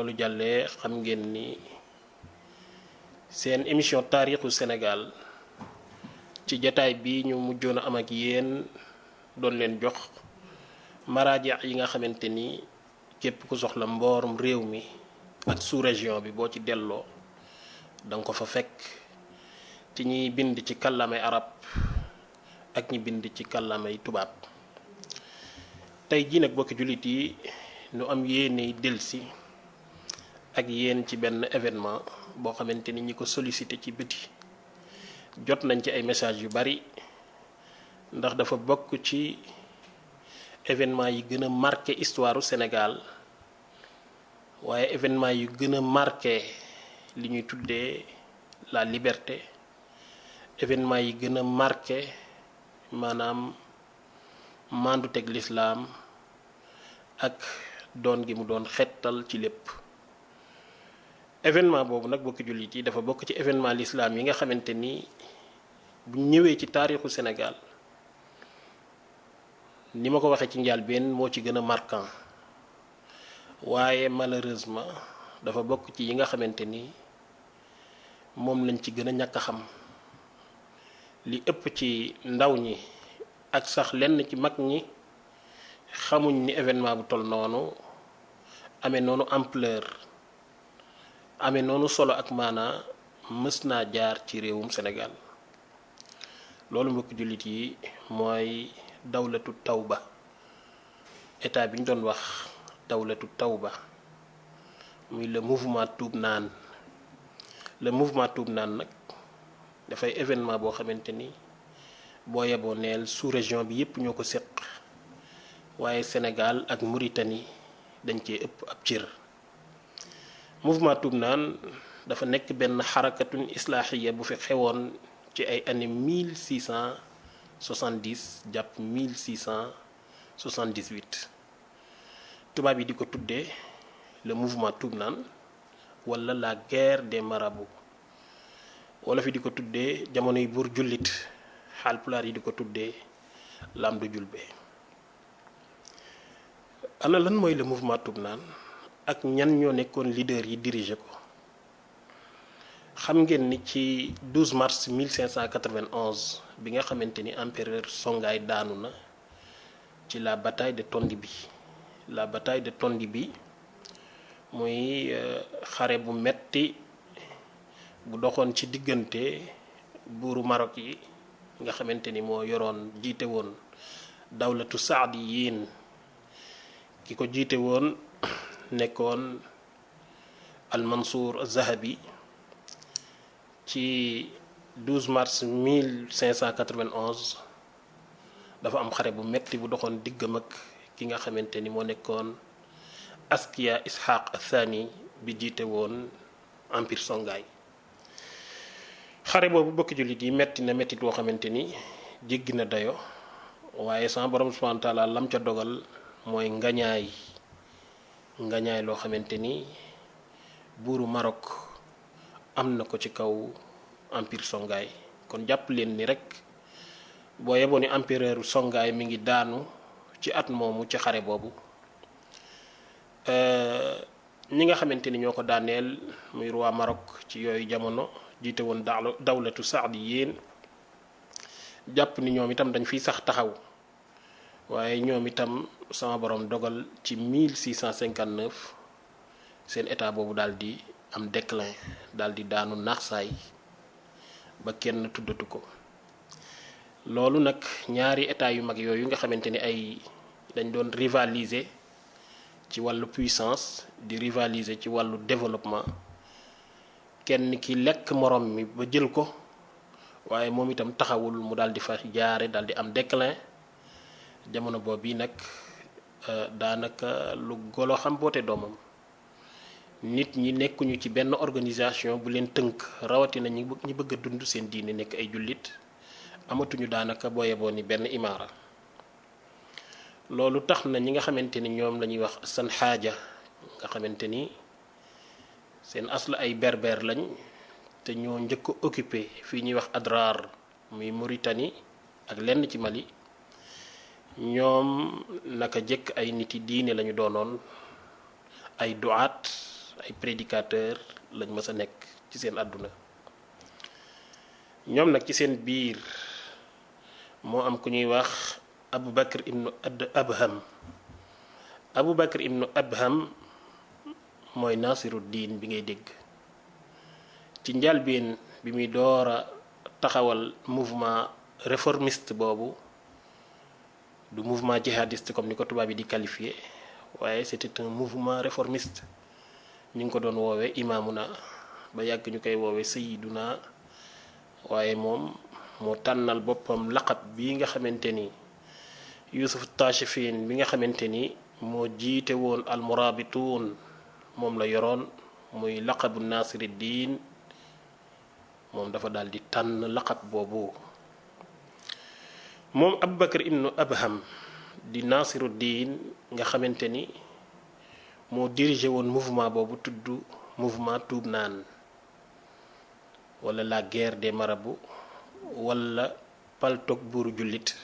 loolu jàllee xam ngeen ni seen émission taarixu Sénégal ci jataay bi ñu mujjoon a am ak yéen doon leen jox maraaja yi nga xamante ni képp ku soxla mboorum réew mi ak sous-région bi boo ci delloo danga ko fa fekk ci ñiy bind ci kàllaamay arab ak ñi bind ci kàllaamay tubaab tey jii nag bokki jullit yi nu am yéene delsi ak yéen ci benn événement boo xamante ni ñi ko sollicité ci biti jot nañ ci ay message yu bari ndax dafa bokk ci événement yi gën a marqué histoire u Sénégal waaye événement yu gën a marqué li ñuy tuddee la liberté événement yi gën a marqué maanaam mandu teg lislaam ak doon gi mu doon xettal ci lépp événement boobu nag bokki jullit yi dafa bokk ci événement l'islam yi nga xamante ni bu ñëwee ci taarixu Sénégal ni ma ko waxee ci njëlbéen moo ci gën a marquant waaye malheureusement dafa bokk ci yi nga xamante ni moom lañ ci gën a ñàkk a xam li ëpp ci ndaw ñi ak sax lenn ci mag ñi xamuñ ni événement bu toll noonu amee noonu ampleur amee noonu solo ak maanaa mës naa jaar ci réewum Sénégal loolu mbokk jullit yi mooy dawlatu tawba état bi ñu doon wax dawlatu tawba muy le mouvement tuub naan le mouvement tuub naan nag dafay événement boo xamante ni boo yeboo neel sous région bi yépp ñoo ko séq waaye Sénégal ak Mauritanie dañ cee ëpp ab cër mouvement tuub naan dafa nekk benn xarakatun islaaxiya bu fi xewoon ci ay année 1670 jàpp 1678 tubaab yi di ko tuddee le mouvement tuub naan wala la guerre des marabouts wala fi di ko tuddee jamonoy buur jullit xaalpulaar yi di ko tuddee lamdu julbe ana lan mooy le mouvement tuub naan ak ñan ñoo nekkoon leader yi diriger ko xam ngeen ni ci 12 mars 1591 bi nga xamante ni empereur Songhai daanu na ci la bataille de Tondibi la bataille de Tondibi muy xare bu metti bu doxoon ci diggante buuru Maroc yi nga xamante ni moo yoroon jiite woon dawlatu saadi yiin ki ko jiite woon nekkoon al Mansour Zahabi ci 12 mars 1591 dafa am xare bu metti bu doxoon diggam ak ki nga xamante ni moo nekkoon Askiya Ishaq Athani bi jiite woon empire Songhai xare boobu bokki jullit yi metti na metti boo xamante ni jéggi na dayo waaye sama borom subhanahu wa taala lam ca dogal mooy ngañaay ngañaay loo xamante ni buuru Maroc am na ko ci kaw empire Songhai kon jàpp leen ni rek boo yeboo ni empereur Songhai mi ngi daanu ci at moomu ci xare boobu ñi nga xamante ni ñoo ko daaneel muy roi Maroc ci yooyu jamono jiite woon daal dawlatu saadi yéen jàpp ni ñoom itam dañ fiy sax taxaw waaye ñoom itam sama borom dogal ci 1659 seen état boobu daal di am déclin daal di daanu naaxsaay ba kenn tuddatu ko loolu nag ñaari état yu mag yooyu nga xamante ni ay dañ doon rivaliser ci wàllu puissance di rivaliser ci wàllu développement kenn ki lekk morom mi ba jël ko waaye moom itam taxawul mu daal di fa jaare daal di am déclin jamono boobu yi nag daanaka lu golo xam boote doomam nit ñi nekkuñu ci benn organisation bu leen tënk rawatina ñi ñi bëgg a dund seen diine nekk ay jullit amatuñu daanaka boo yeboo ni benn imaara loolu tax na ñi nga xamante ni ñoom la ñuy wax san xaaja nga xamante ni seen asla ay berber lañ te ñoo njëkk a occupé fii ñuy wax Adrar muy Mauritanie ak lenn ci Mali ñoom naka jëkk ay nit yi diine lañu doonoon ay duwaat ay prédicateur lañ mës a nekk ci seen àdduna ñoom nag ci seen biir moo am ku ñuy wax abu bakr ibnu ad abham abu bakr ibnu abham mooy nasiru diin bi ngay dégg ci njalbeen bi muy door a taxawal mouvement réformiste boobu du mouvement jihadiste comme ni ko tubaab yi di qualifié waaye c'était un mouvement réformiste ñu ngi ko doon woowee imaamuna ba yàgg ñu koy woowee sayiduna waaye moom moo tànnal boppam laqab bi nga xamante ni yusuf tachifin bi nga xamante ni moo jiite woon almurabituun moom la yoroon muy laqabu nasiri diin moom dafa daal di tànn laqab boobu moom abubakar ibnu abham di nasiru diin nga xamante ni moo dirigé woon mouvement boobu tudd mouvement tuub naan wala la guerre des marabouts wala paltoog buuru jullit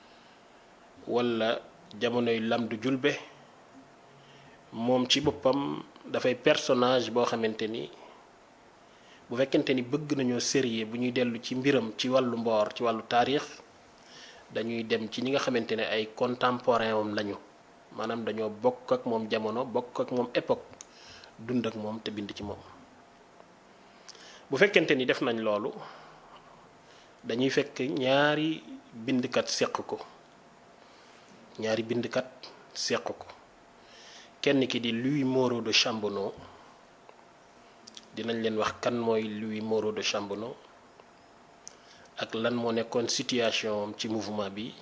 wala jamonoy lamdu julbe moom ci boppam dafay personnage boo xamante ni bu fekkente ni bëgg nañoo sérieux bu ñuy dellu ci mbiram ci wàllu mboor ci wàllu taarix dañuy dem ci ñi nga xamante ne ay contemporain am lañu maanaam dañoo bokk ak moom jamono bokk ak moom époque dund ak moom te bind ci moom bu fekkente ni def nañ loolu dañuy fekk ñaari bindkat seq ko ñaari bindkat seq ko kenn ki di Louis Moreau de Chambonneau dinañ leen wax kan mooy Louis Moreau de Chambonneau ak lan moo nekkoon situation ci mouvement bi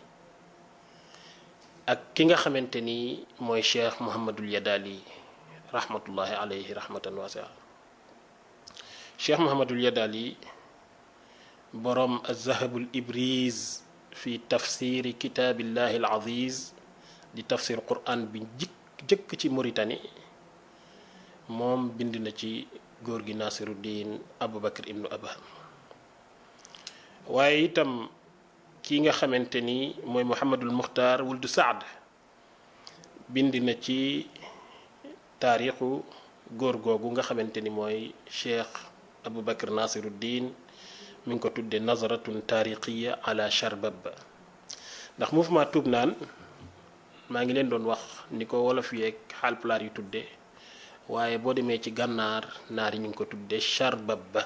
ak ki nga xamante ni mooy Cheikh Mouhamadul Yadali rahmatullahi alayhi rahmatan wasia Cheikh Mouhamadul Yadali boroom azahabul ibriz fi tafsiri kitaabillahi al aziz di tafsir quran bi jëkk jëkk ci Mauritanie moom bind na ci góor gi Nasiruddin Aboubacar ibnu Abham waaye itam ki nga xamante ni mooy Mouhamadul Muxtaar wuldu Saad bind na ci taarixu góor googu nga xamante ni mooy Cheikh Aboubacar Nasiruddin mi ngi ko tuddee nazaratun taarixiya ala charbab ndax mouvement tuub naan maa ngi leen doon wax ni ko wolof yeeg xaalpulaar yu tuddee waaye boo demee ci gànnaar naar yi ñu ngi ko tuddee charbab ba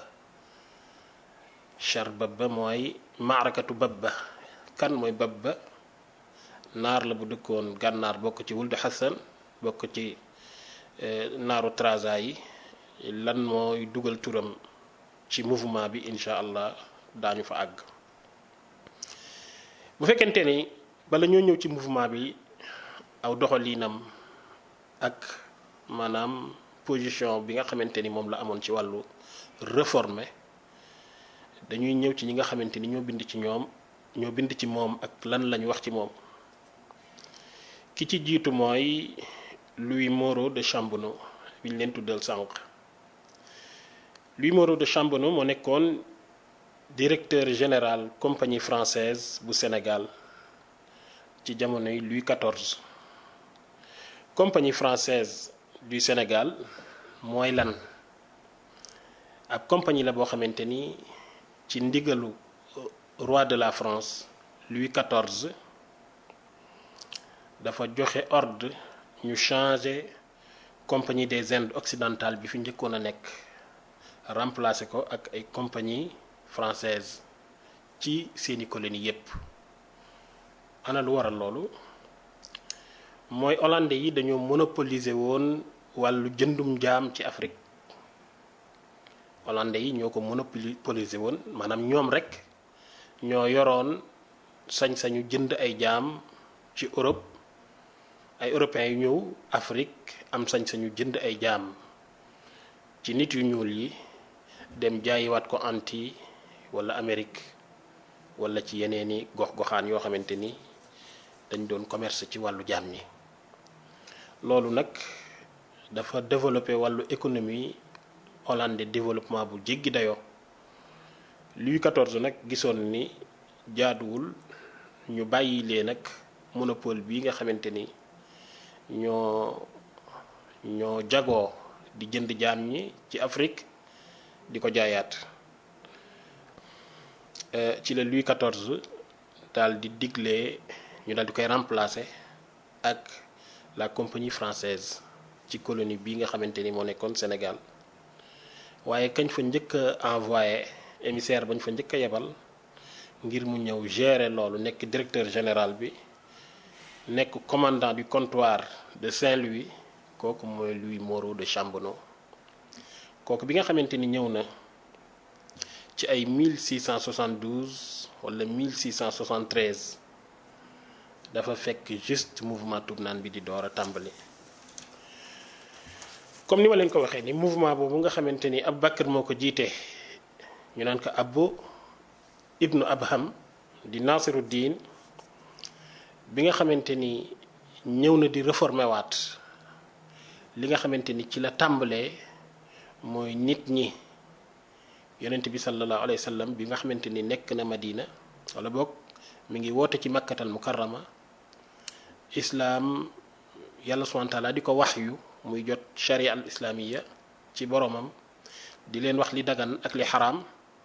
charbab ba mooy maarakatu babba kan mooy babba naar la bu dëkkoon gànnaar bokk ci wuldu xasan bokk ci naaru traza yi lan mooy dugal turam ci mouvement bi incha allah daañu fa àgg bu fekkente ni bala ñoo ñëw ci mouvement bi aw doxalinam ak maanaam position bi nga xamante ni moom la amoon ci wàllu réformer dañuy ñëw ci ñi nga xamante ni ñoo bind ci ñoom ñoo bind ci moom ak lan lañu wax ci moom ki ci jiitu mooy Louis Moreau de Chambonneau bi ñu leen tuddal sànq Louis Moreau de Chambonneau moo nekkoon directeur général compagnie française bu Sénégal ci jamonoy Louis XIV compagnie française du Sénégal mooy lan ab compagnie la boo xamante ni ci ndigalu roi de la France Louis XIV dafa joxe ordre ñu changer compagnie des Indes occidentales bi fi njëkkoon a nekk remplacer ko ak ay compagnie française ci seeni colonie yépp ana lu waral loolu mooy hollandais yi dañoo monopoliser woon wàllu jëndum jaam ci Afrique hollandais yi ñoo ko monopoliser woon maanaam ñoom rek ñoo yoroon sañ-sañu jënd ay jaam ci Europe ay européens yu ñëw Afrique am sañ-sañu jënd ay jaam ci nit yu ñuul yi dem jaayiwaat ko anti wala Amérique wala ci yeneeni gox-goxaan yoo xamante ni dañ doon commerce ci wàllu jaam ñi loolu nag dafa développé wàllu économie hollandais développement bu jéggi dayoo Louis XIV nag gisoon ni jaaduwul ñu bàyyi lee nag monopole bi nga xamante ni ñoo ñoo jagoo di jënd jaam ñi ci Afrique di ko jaayaat ci la Louis XIV daal di digle ñu daal di koy remplacer ak la compagnie française ci colonie bii nga xamante ni moo nekkoon Sénégal waaye kañ fa njëkk a envoyé émissaire bañ fa njëkk a yebal ngir mu ñëw gérer loolu nekk directeur général bi nekk commandant du comptoir de Saint-Louis kooku mooy Louis Moreau de Chambonneau kooku bi nga xamante ni ñëw na ci ay 1672 wala 1673 dafa fekk juste mouvement Toubnane bi di door a tàmbali comme ni ma leen ko waxee ni mouvement boobu nga xamante ni Aboubacar moo ko jiite ñu naan ko Abbo ibnu Abham di Nasiruddin bi nga xamante ni ñëw na di réformer waat li nga xamante ni ci la tàmbalee mooy nit ñi yonent bi sallallahu alayhi wa sallam bi nga xamante ni nekk na Madina wala boog mi ngi woote ci makkatal mukarrama islaam yàlla subhanahu wa taala di ko wax yu muy jot sharia al islaamiya ci boromam di leen wax li dagan ak li xaraam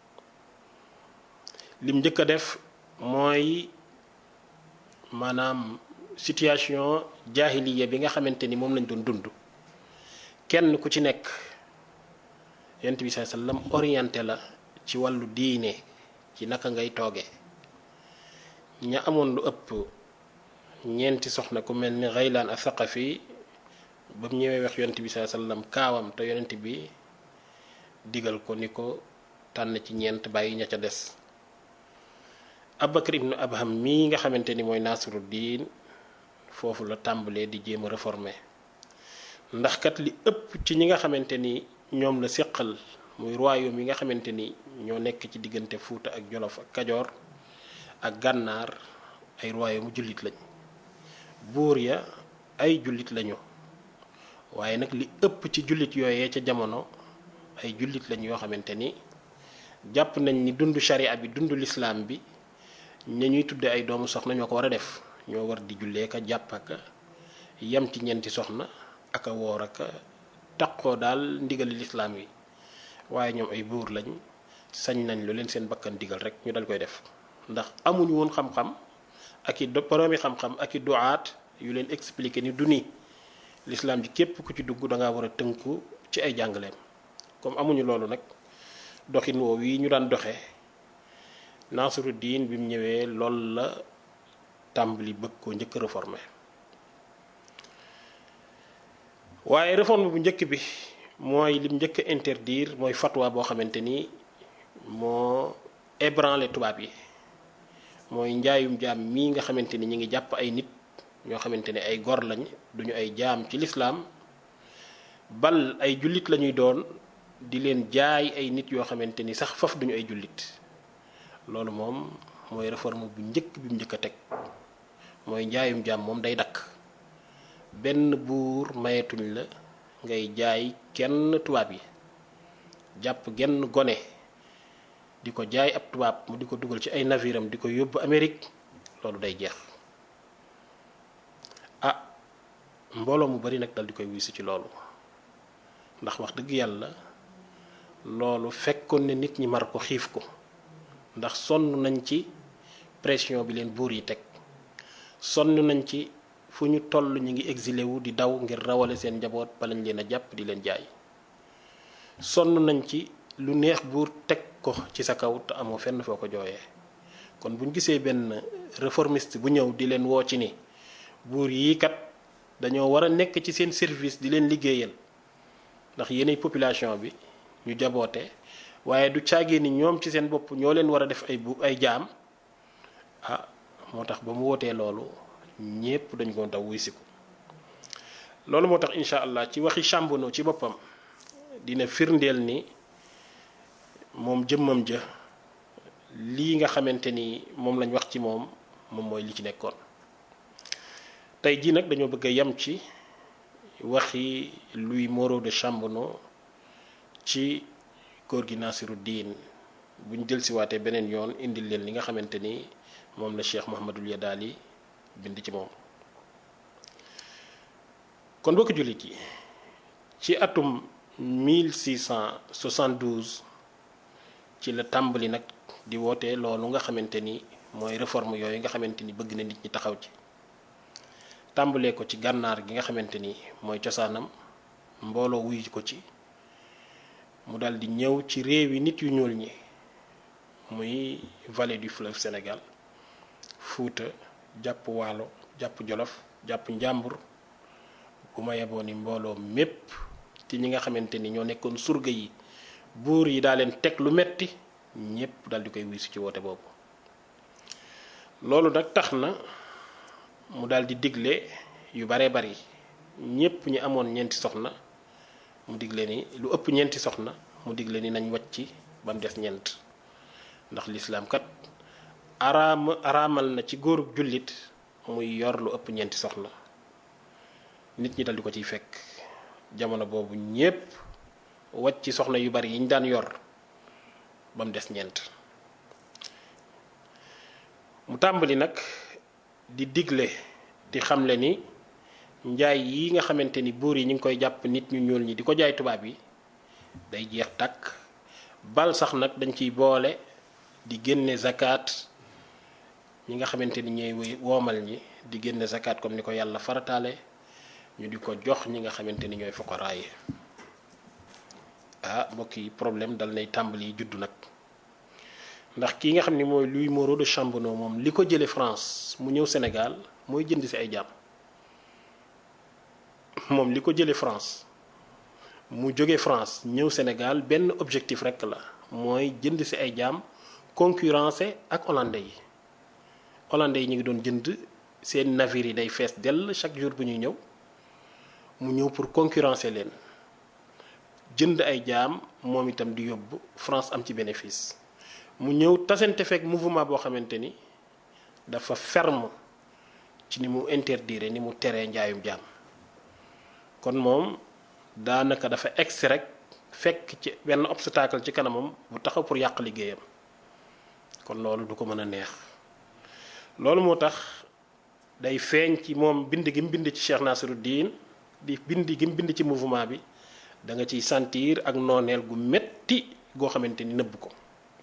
lim njëkk a def mooy maanaam situation jaahiliya bi nga xamante ni moom lañ doon dund kenn ku ci nekk yonent bi sallallahu alayhi wasallam orienté la ci wàllu diine ci naka ngay tooge ña amoon lu ëpp ñeenti soxna ku mel ni Ghaylaan as-Saqafi ba mu ñëwee wax yonent bi sallallahu alayhi wasallam kaawam te yonent bi digal ko ni ko tànn ci ñeent bàyyi ña ca des Abubakar ibnu Abham mii nga xamante ni mooy Nasiruddin foofu la tàmbalee di jéem a réformer ndax kat li ëpp ci ñi nga xamante ni ñoom la séqal muy royaume yi nga xamante ni ñoo nekk ci diggante Fuuta ak Jolof ak Kajoor ak Gànnaar ay royaume jullit lañ buur ya ay jullit lañu waaye nag li ëpp ci jullit yooyee ca jamono ay jullit lañ yoo xamante ni jàpp nañ ni dund sharia bi dund lislaam bi ña ñuy tudde ay doomu soxna ñoo ko war a def ñoo war di jullee ka jàpp ak yem ci ñeenti soxna ak a woor ak taqoo daal ndigali lislaam yi waaye ñoom ay buur lañ sañ nañ lu leen seen bakkan digal rek ñu dal koy def ndax amuñu woon xam-xam ak i boroomi xam-xam ak i duwaat yu leen expliquer ni du ni lislaam ji képp ku ci dugg da ngaa war a tënku ci ay jàngaleem comme amuñu loolu nag doxin woowu yi ñu daan doxe Nasiruddin bi mu ñëwee loolu la tàmbali bëgg koo njëkk a réformer waaye réforme bu njëkk bi mooy lim njëkk a interdire mooy fatwa boo xamante ni moo ébranlé tubaab yi mooy njaayum jaam mii nga xamante ni ñi ngi jàpp ay nit ñoo xamante ni ay gor lañ duñu ay jaam ci lislaam bal ay jullit lañuy doon di leen jaay ay nit yoo xamante ni sax faf duñu ay jullit loolu moom mooy réforme bu njëkk bi mu njëkk a teg mooy njaayum jaam moom day dakk benn buur mayetuñ la ngay jaay kenn tubaab yi jàpp genn gone di ko jaay ab tubaab mu di ko dugal ci ay naviram di ko yóbbu Amérique loolu day jeex ah mbooloo mu bari nag dal di koy wisu ci loolu ndax wax dëgg yàlla loolu fekkoon ne nit ñi mar ko xiif ko ndax sonn nañ ci pression bi leen buur yi teg sonn nañ ci fu ñu toll ñu ngi exilé wu di daw ngir rawale seen njaboot ba lañ leen a jàpp di leen jaay sonn nañ ci lu neex buur teg ko ci sa kaw te amoo fenn foo ko jooyee kon bu ñu gisee benn réformiste bu ñëw di leen woo ci ni buur yii kat dañoo war a nekk ci seen service di leen liggéeyal ndax yéenay population bi ñu jaboote waaye du caagee ni ñoom ci seen bopp ñoo leen war a def ay bu ay jaam ah moo tax ba mu wootee loolu ñépp dañ ko daw wuy siku loolu moo tax incha allah ci waxi Chambonneau ci boppam dina firndeel ni moom jëmmam ja lii nga xamante ni moom lañ wax ci moom moom mooy li ci nekkoon tey jii nag dañoo bëgg a yem ci waxi Louis Moreau de Chambonneau ci góor gi Nasiruddin bu ñu jël si waatee beneen yoon indil leen li nga xamante ni moom la Cheikh Mouhamadul Yadaali bind ci moom kon bokk jullit yi ci atum 1672 ci la tàmbali nag di woote loolu nga xamante ni mooy réforme yooyu nga xamante ni bëgg na nit ñi taxaw ci tàmbalee ko ci gànnaar gi nga xamante ni mooy cosaanam mbooloo wuyu ko ci mu dal di ñëw ci réewi nit yu ñuul ñi muy vallée du fleuve Sénégal Fuuta jàpp Waalo jàpp Jolof jàpp Njàmbur bu ma yeboo ni mbooloo mépp ci ñi nga xamante ni ñoo nekkoon surga yi buur yi daa leen teg lu metti ñépp dal di koy wiisu ci woote boobu loolu nag tax na mu dal di digle yu baree bari ñépp ñi amoon ñeenti soxna mu digle ni lu ëpp ñeenti soxna mu digle ni nañ wàcc ba mu des ñeent ndax lislaam kat araam araamal na ci góorub jullit muy yor lu ëpp ñeenti soxna nit ñi dal di ko ciy fekk jamono boobu ñépp wàcc ci soxna yu bari yi ñu daan yor ba mu des ñeent mu tàmbali nag di digle di xamle ni njaay yi nga xamante ni buur yi ñu ngi koy jàpp nit ñu ñuul ñi di ko jaay tubaab yi day jeex tàkk bal sax nag dañ ciy boole di génne zakat ñi nga xamante ni ñooy woomal ñi di génne zakat comme ni ko yàlla farataale ñu di ko jox ñi nga xamante ni ñooy fuqaraa yi ah mbokk yi problème dal nay tàmbali juddu nag ndax kii nga xam ni mooy Louis Moreau de Chambonneau moom li ko jële France mu ñëw Sénégal mooy jënd ci ay jaam moom li ko jële France mu jóge France ñëw Sénégal benn objectif rekk la mooy jënd ci ay jaam concurrencer ak hollandais yi hollandais yi ñu ngi doon jënd seen navire yi day fees dell chaque jour bu ñuy ñëw mu ñëw pour concurrencer leen jënd ay jaam moom itam di yóbbu France am ci bénéfice mu ñëw tasante fekk mouvement boo xamante ni dafa ferme ci ni mu interdire ni mu teree njaayum jaam kon moom daanaka dafa egsi rek fekk ci benn obstacle ci kanamam bu taxaw pour yàq liggéeyam kon loolu du ko mën a neex loolu moo tax day feeñ ci moom bind gi mu bind ci Cheikh Nasiruddin di bind gi mu bind ci mouvement bi da nga ciy sentir ak nooneel gu metti goo xamante ni nëbb ko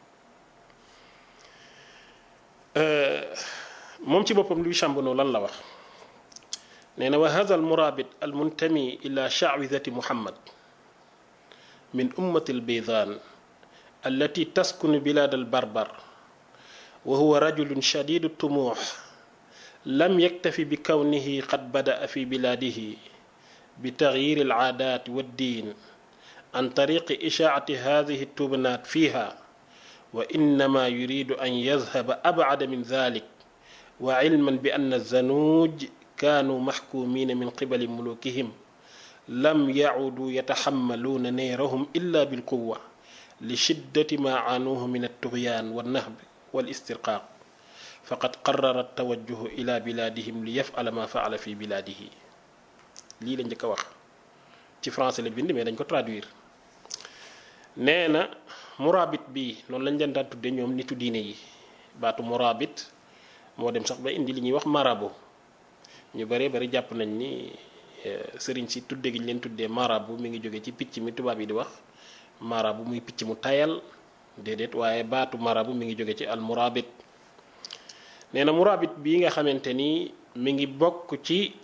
moom ci boppam Louis Chambonneau lan la wax nee na wa hada al murabit al muntami ila sha'widati muhammad min ummati al baydan allati taskunu bilad al barbar wa huwa rajulun shadidu tumuh lam yaktafi bi kawnihi qad bada'a fi biladihi بتغيير العادات والدين عن طريق إشاعة هذه التبنات فيها وإنما يريد أن يذهب أبعد من ذلك وعلما بأن الزنوج كانوا محكومين من قبل ملوكهم لم يعودوا يتحملون نيرهم إلا بالقوة لشدة ما عانوه من الطغيان والنهب والاسترقاق فقد قرر التوجه إلى بلادهم ليفعل ما فعل في بلاده lii la njëkk a wax ci français la bind mais dañ ko traduire nee na murabit bi noonu lañ leen daan tudde ñoom nitu diine yi baatu murabit moo dem sax ba indi li ñuy wax marabu ñu bëree bari jàpp nañ ni sëriñ si tudde gi ñu leen tuddee marabu mi ngi jóge ci picc mi tubaab yi di wax marabu muy picc mu tayal déedéet waaye baatu marabu mi ngi jóge ci al murabit nee na murabit bii nga xamante ni mi ngi bokk ci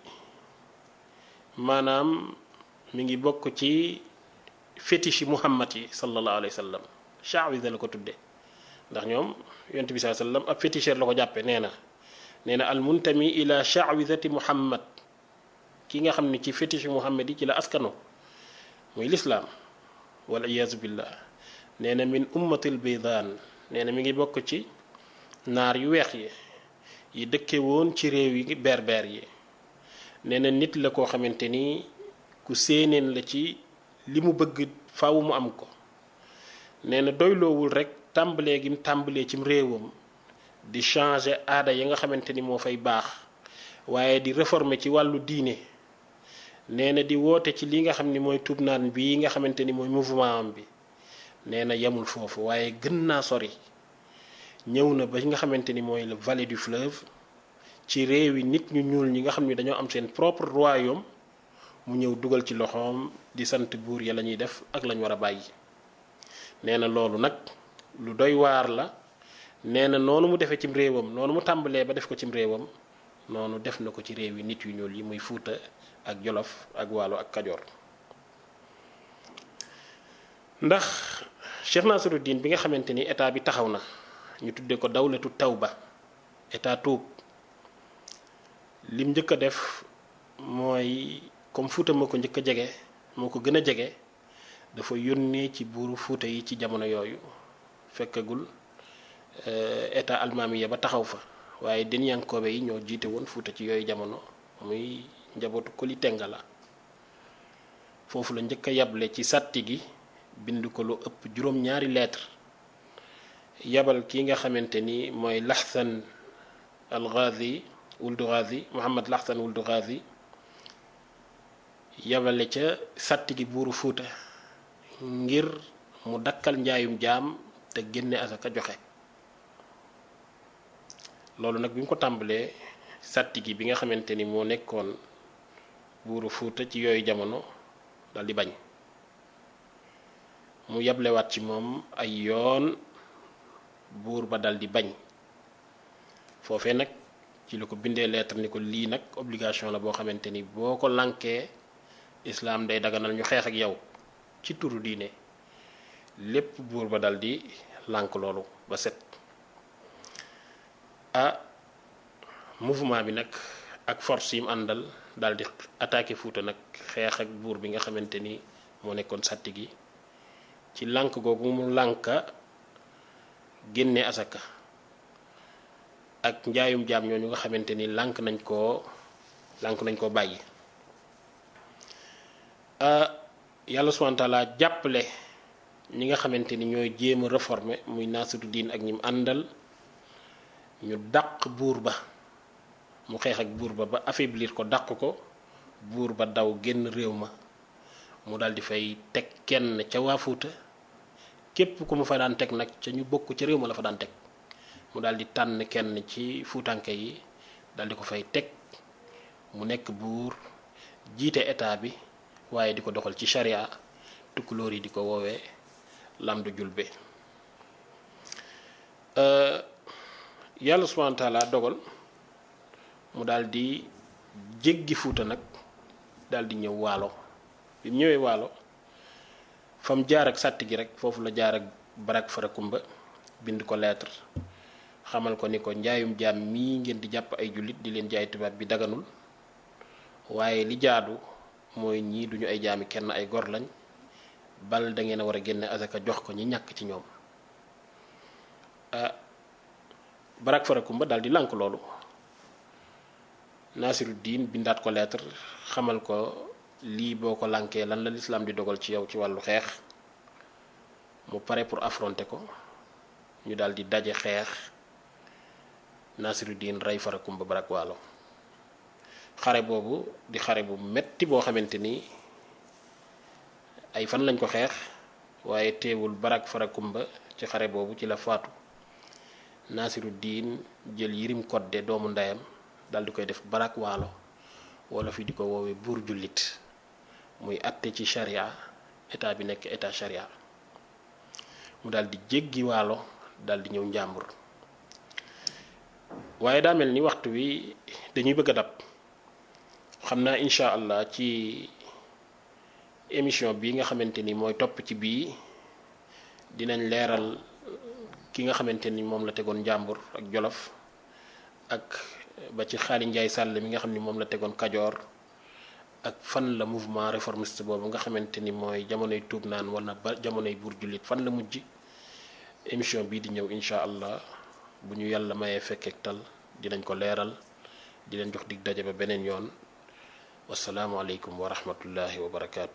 maanaam mi ngi bokk ci fétiche muhammad yi sallallahu alayhi wa sallam chaawisa la ko tudde ndax ñoom yonent bi saa sallam ab féticheur la ko jàppe nee na nee na al muntami ila chaawisati muhammad ki nga xam ne ci fétiche muhammad yi ci la askano muy lislaam wal iyaazu billah nee na min ummatil baydaan nee na mi ngi bokk ci naar yu weex yi yi dëkke woon ci réew yi berber yi nee na nit la koo xamante ni ku séeneen la ci li mu bëgg faaw mu am ko nee na doyloowul rek tàmbalee gi mu tàmbalee cim réewam di changer aada ya nga xamante ni moo fay baax waaye di réformer ci wàllu diine nee na di woote ci li nga xam ni mooy tuub naan bii nga xamante ni mooy mouvement am bi nee na yemul foofu waaye gën naa sori ñëw na ba nga xamante ni mooy le vallée du fleuve ci réew yi nit ñu ñuul ñi nga xam ni dañoo am seen propre royaume mu ñëw dugal ci loxoom di sant buur ya la ñuy def ak lañ war a bàyyi nee na loolu nag lu doy waar la nee na noonu mu defee cim réewam noonu mu tàmbalee ba def ko cim réewam noonu def na ko ci réew yi nit yu ñuul yi muy fuuta ak jolof ak waalo ak kajoor ndax Cheikh Nasiruddin bi nga xamante ni état bi taxaw na ñu tudde ko dawlatu tawba état tuub lim njëkk a def mooy comme fuuta moo ko njëkk a jege moo ko gën a jege dafa yónnee ci buuru fuuta yi ci jamono yooyu fekkagul état almaamiya ba taxaw fa waaye denyankoobe yi ñoo jiite woon fuuta ci yooyu jamono muy njabootu Koli Tengala foofu la njëkk a yable ci sàtti gi bind ko lu ëpp juróom-ñaari lettre yabal ki nga xamante ni mooy laxsan al ghazi wuldu ghazi Muhammad laxsan wuldu ghazi yabale ca sàtti gi buuru fuuta ngir mu dakkal njaayum jaam te génne asaka joxe loolu nag bi mu ko tàmbalee sàtti gi bi nga xamante ni moo nekkoon buuru fuuta ci yooyu jamono dal di bañ mu yablewaat ci moom ay yoon buur ba dal di bañ foofee nag ci la ko bindee lettre ni ko lii nag obligation la boo xamante ni boo ko lànkee islaam day daganal ñu xeex ak yow ci turu diine lépp buur ba dal di lànk loolu ba set ah mouvement bi nag ak force yi mu àndal daal di attaqué Fuuta nag xeex ak buur bi nga xamante ni moo nekkoon sàtti gi ci lànk googu mu lànka génne asaka ak njaayum jaam ñooñu nga xamante ni lànk nañ koo lànk nañ koo bàyyi yàlla subhanahu wa taala jàppale ñi nga xamante ni ñooy jéem a réformer muy Nasiruddin ak ñi mu àndal ñu dàq buur ba mu xeex ak buur ba ba affaiblir ko dàq ko buur ba daw génn réew ma mu dal di fay teg kenn ca waa Fuuta képp ku mu fa daan teg nag ca ñu bokk ca réew ma la fa daan teg mu dal di tànn kenn ci fuutanke yi dal di ko fay teg mu nekk buur jiite état bi waaye di ko doxal ci sharia tukkulóor yi di ko woowee lamdu julbe yàlla subhanahu wa taala dogal mu daal di jéggi fuuta nag daal di ñëw waalo bi mu ñëwee waalo fa mu jaar ak sàtt gi rek foofu la jaar ak barak farakumba bind ko lettre xamal ko ni ko njaayum jaam mii ngeen di jàpp ay jullit di leen jaay tubaab bi daganul waaye li jaadu mooy ñii duñu ay jaami kenn ay gor lañ bal da ngeen a war a génne asaka jox ko ñi ñàkk ci ñoom ah barak farakumba daal di lànk loolu Nasiruddin bindaat ko lettre xamal ko lii boo ko lànkee lan la lislaam di dogal ci yow ci wàllu xeex mu pare pour affronter ko ñu daal di daje xeex Nasiruddin rey farakumba barak waalo xare boobu di xare bu metti boo xamante ni ay fan lañ ko xeex waaye teewul barak farakumba ci xare boobu ci la faatu Nasiruddin jël yirim kodde doomu ndeyam dal di koy def barak waalo wala fi di ko woowee buur jullit muy atte ci sharia état bi nekk état sharia mu dal di jéggi waalo dal di ñëw njàmbur waaye daa mel ni waxtu wi dañuy bëgg a dab xam naa incha allah ci émission bi nga xamante ni mooy topp ci bii dinañ leeral ki nga xamante ni moom la tegoon njàmbur ak jolof ak ba ci xaali njaay sàll mi nga xam ni moom la tegoon kajoor ak fan la mouvement réformiste boobu nga xamante ni mooy jamonoy tuub naan wala ba jamonoy buur jullit fan la mujj émission bii di ñëw incha allah bu ñu yàlla mayee fekkeek tal dinañ ko leeral di leen jox dig daje ba beneen yoon wasalaamualeykum wa rahmatullahi wa barakaatu.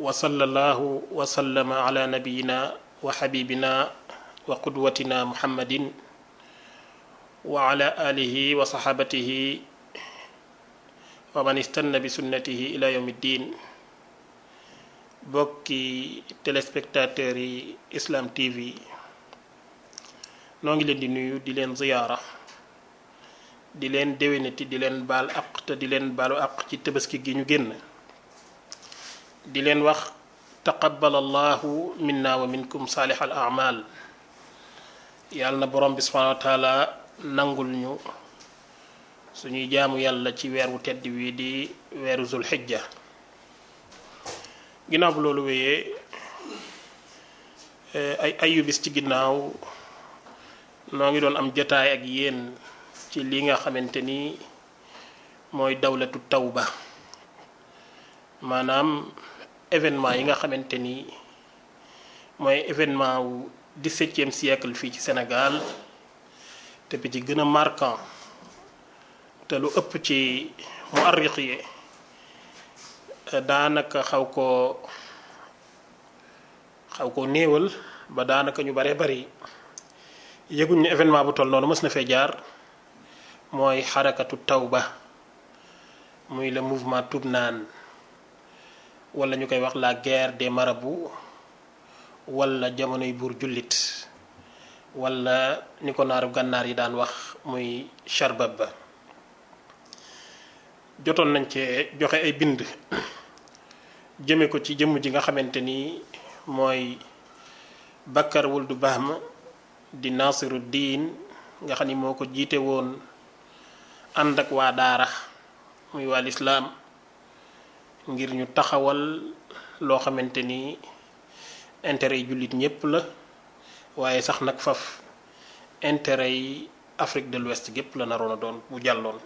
wa sallallahu wa sallama ala nabiyina wa xabibina wa qudwatina muhammadin wa ala alihi wa saxaabatihi wa man istanna bi sunnatihi ila yawmi ddin bokki téléspectateurs yi Islam TV noo ngi leen di nuyu di leen ziyaara di leen déwénati di leen baal aq te di leen baalu aq ci tabaski gi ñu génn di leen wax taqabbal allahu minna wa minkum saalih al amal yàlla na borom bi subhanahu wa taala nangul ñu suñuy jaamu yàlla ci weer wu tedd wi di weeru zul xijja ginnaaw bu loolu wéyee ay ayubis ci ginnaaw noo ngi doon am jotaay ak yéen ci li nga xamante ni mooy dawlatu tawba maanaam événement yi nga xamante ni mooy événement wu dix-septième siècle fii ci Sénégal te bi ci gën a marquant te lu ëpp ci mu arriq yi daanaka xaw koo xaw koo néewal ba daanaka ñu bare bari yëguñ ne événement bu toll noonu mës na fee jaar mooy xarakatu tawba muy le mouvement Toubnane wala ñu koy wax la guerre des marabouts wala jamonoy buur jullit wala ni ko naaru gànnaar yi daan wax muy charbab ba jotoon nañ cee joxe ay bind jëme ko ci jëmm ji nga xamante ni mooy Bakar Wuldu Bahma di Nasiru diin nga xam ni moo ko jiite woon ànd ak waa daara muy waa lislaam ngir ñu taxawal loo xamante ni intérêt yi jullit ñépp la waaye sax nag faf intérêt yi Afrique de l'Ouest gépp la naroon a doon bu jàlloon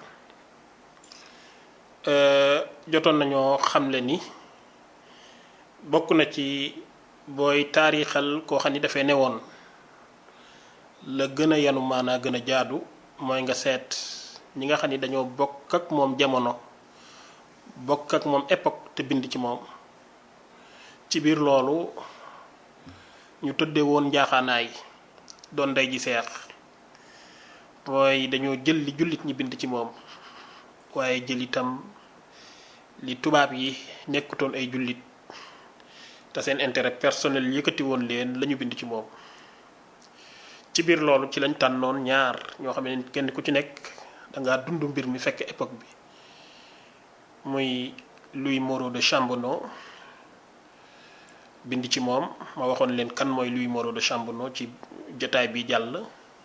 jotoon nañoo xamle ni bokk na ci booy taarixal koo xam ni dafay newoon la gën a yanu maanaa gën a jaadu mooy nga seet ñi nga xam ni dañoo bokk ak moom jamono bokk ak moom époque te bind ci moom ci biir loolu ñu tëdde woon njaaxaanaay doon ndey ji seex mooy dañoo jël li jullit ñi bind ci moom waaye jël itam li tubaab yi nekkutoon ay jullit te seen intérêt personnel yëkkati woon leen lañu bind ci moom ci biir loolu ci lañ tànnoon ñaar ñoo xam ne kenn ku ci nekk dangaa dund mbir mi fekk époque bi muy Louis Moreau de Chambonneau bind ci moom ma waxoon leen kan mooy Louis Moreau de Chambonneau ci jotaay bi jàll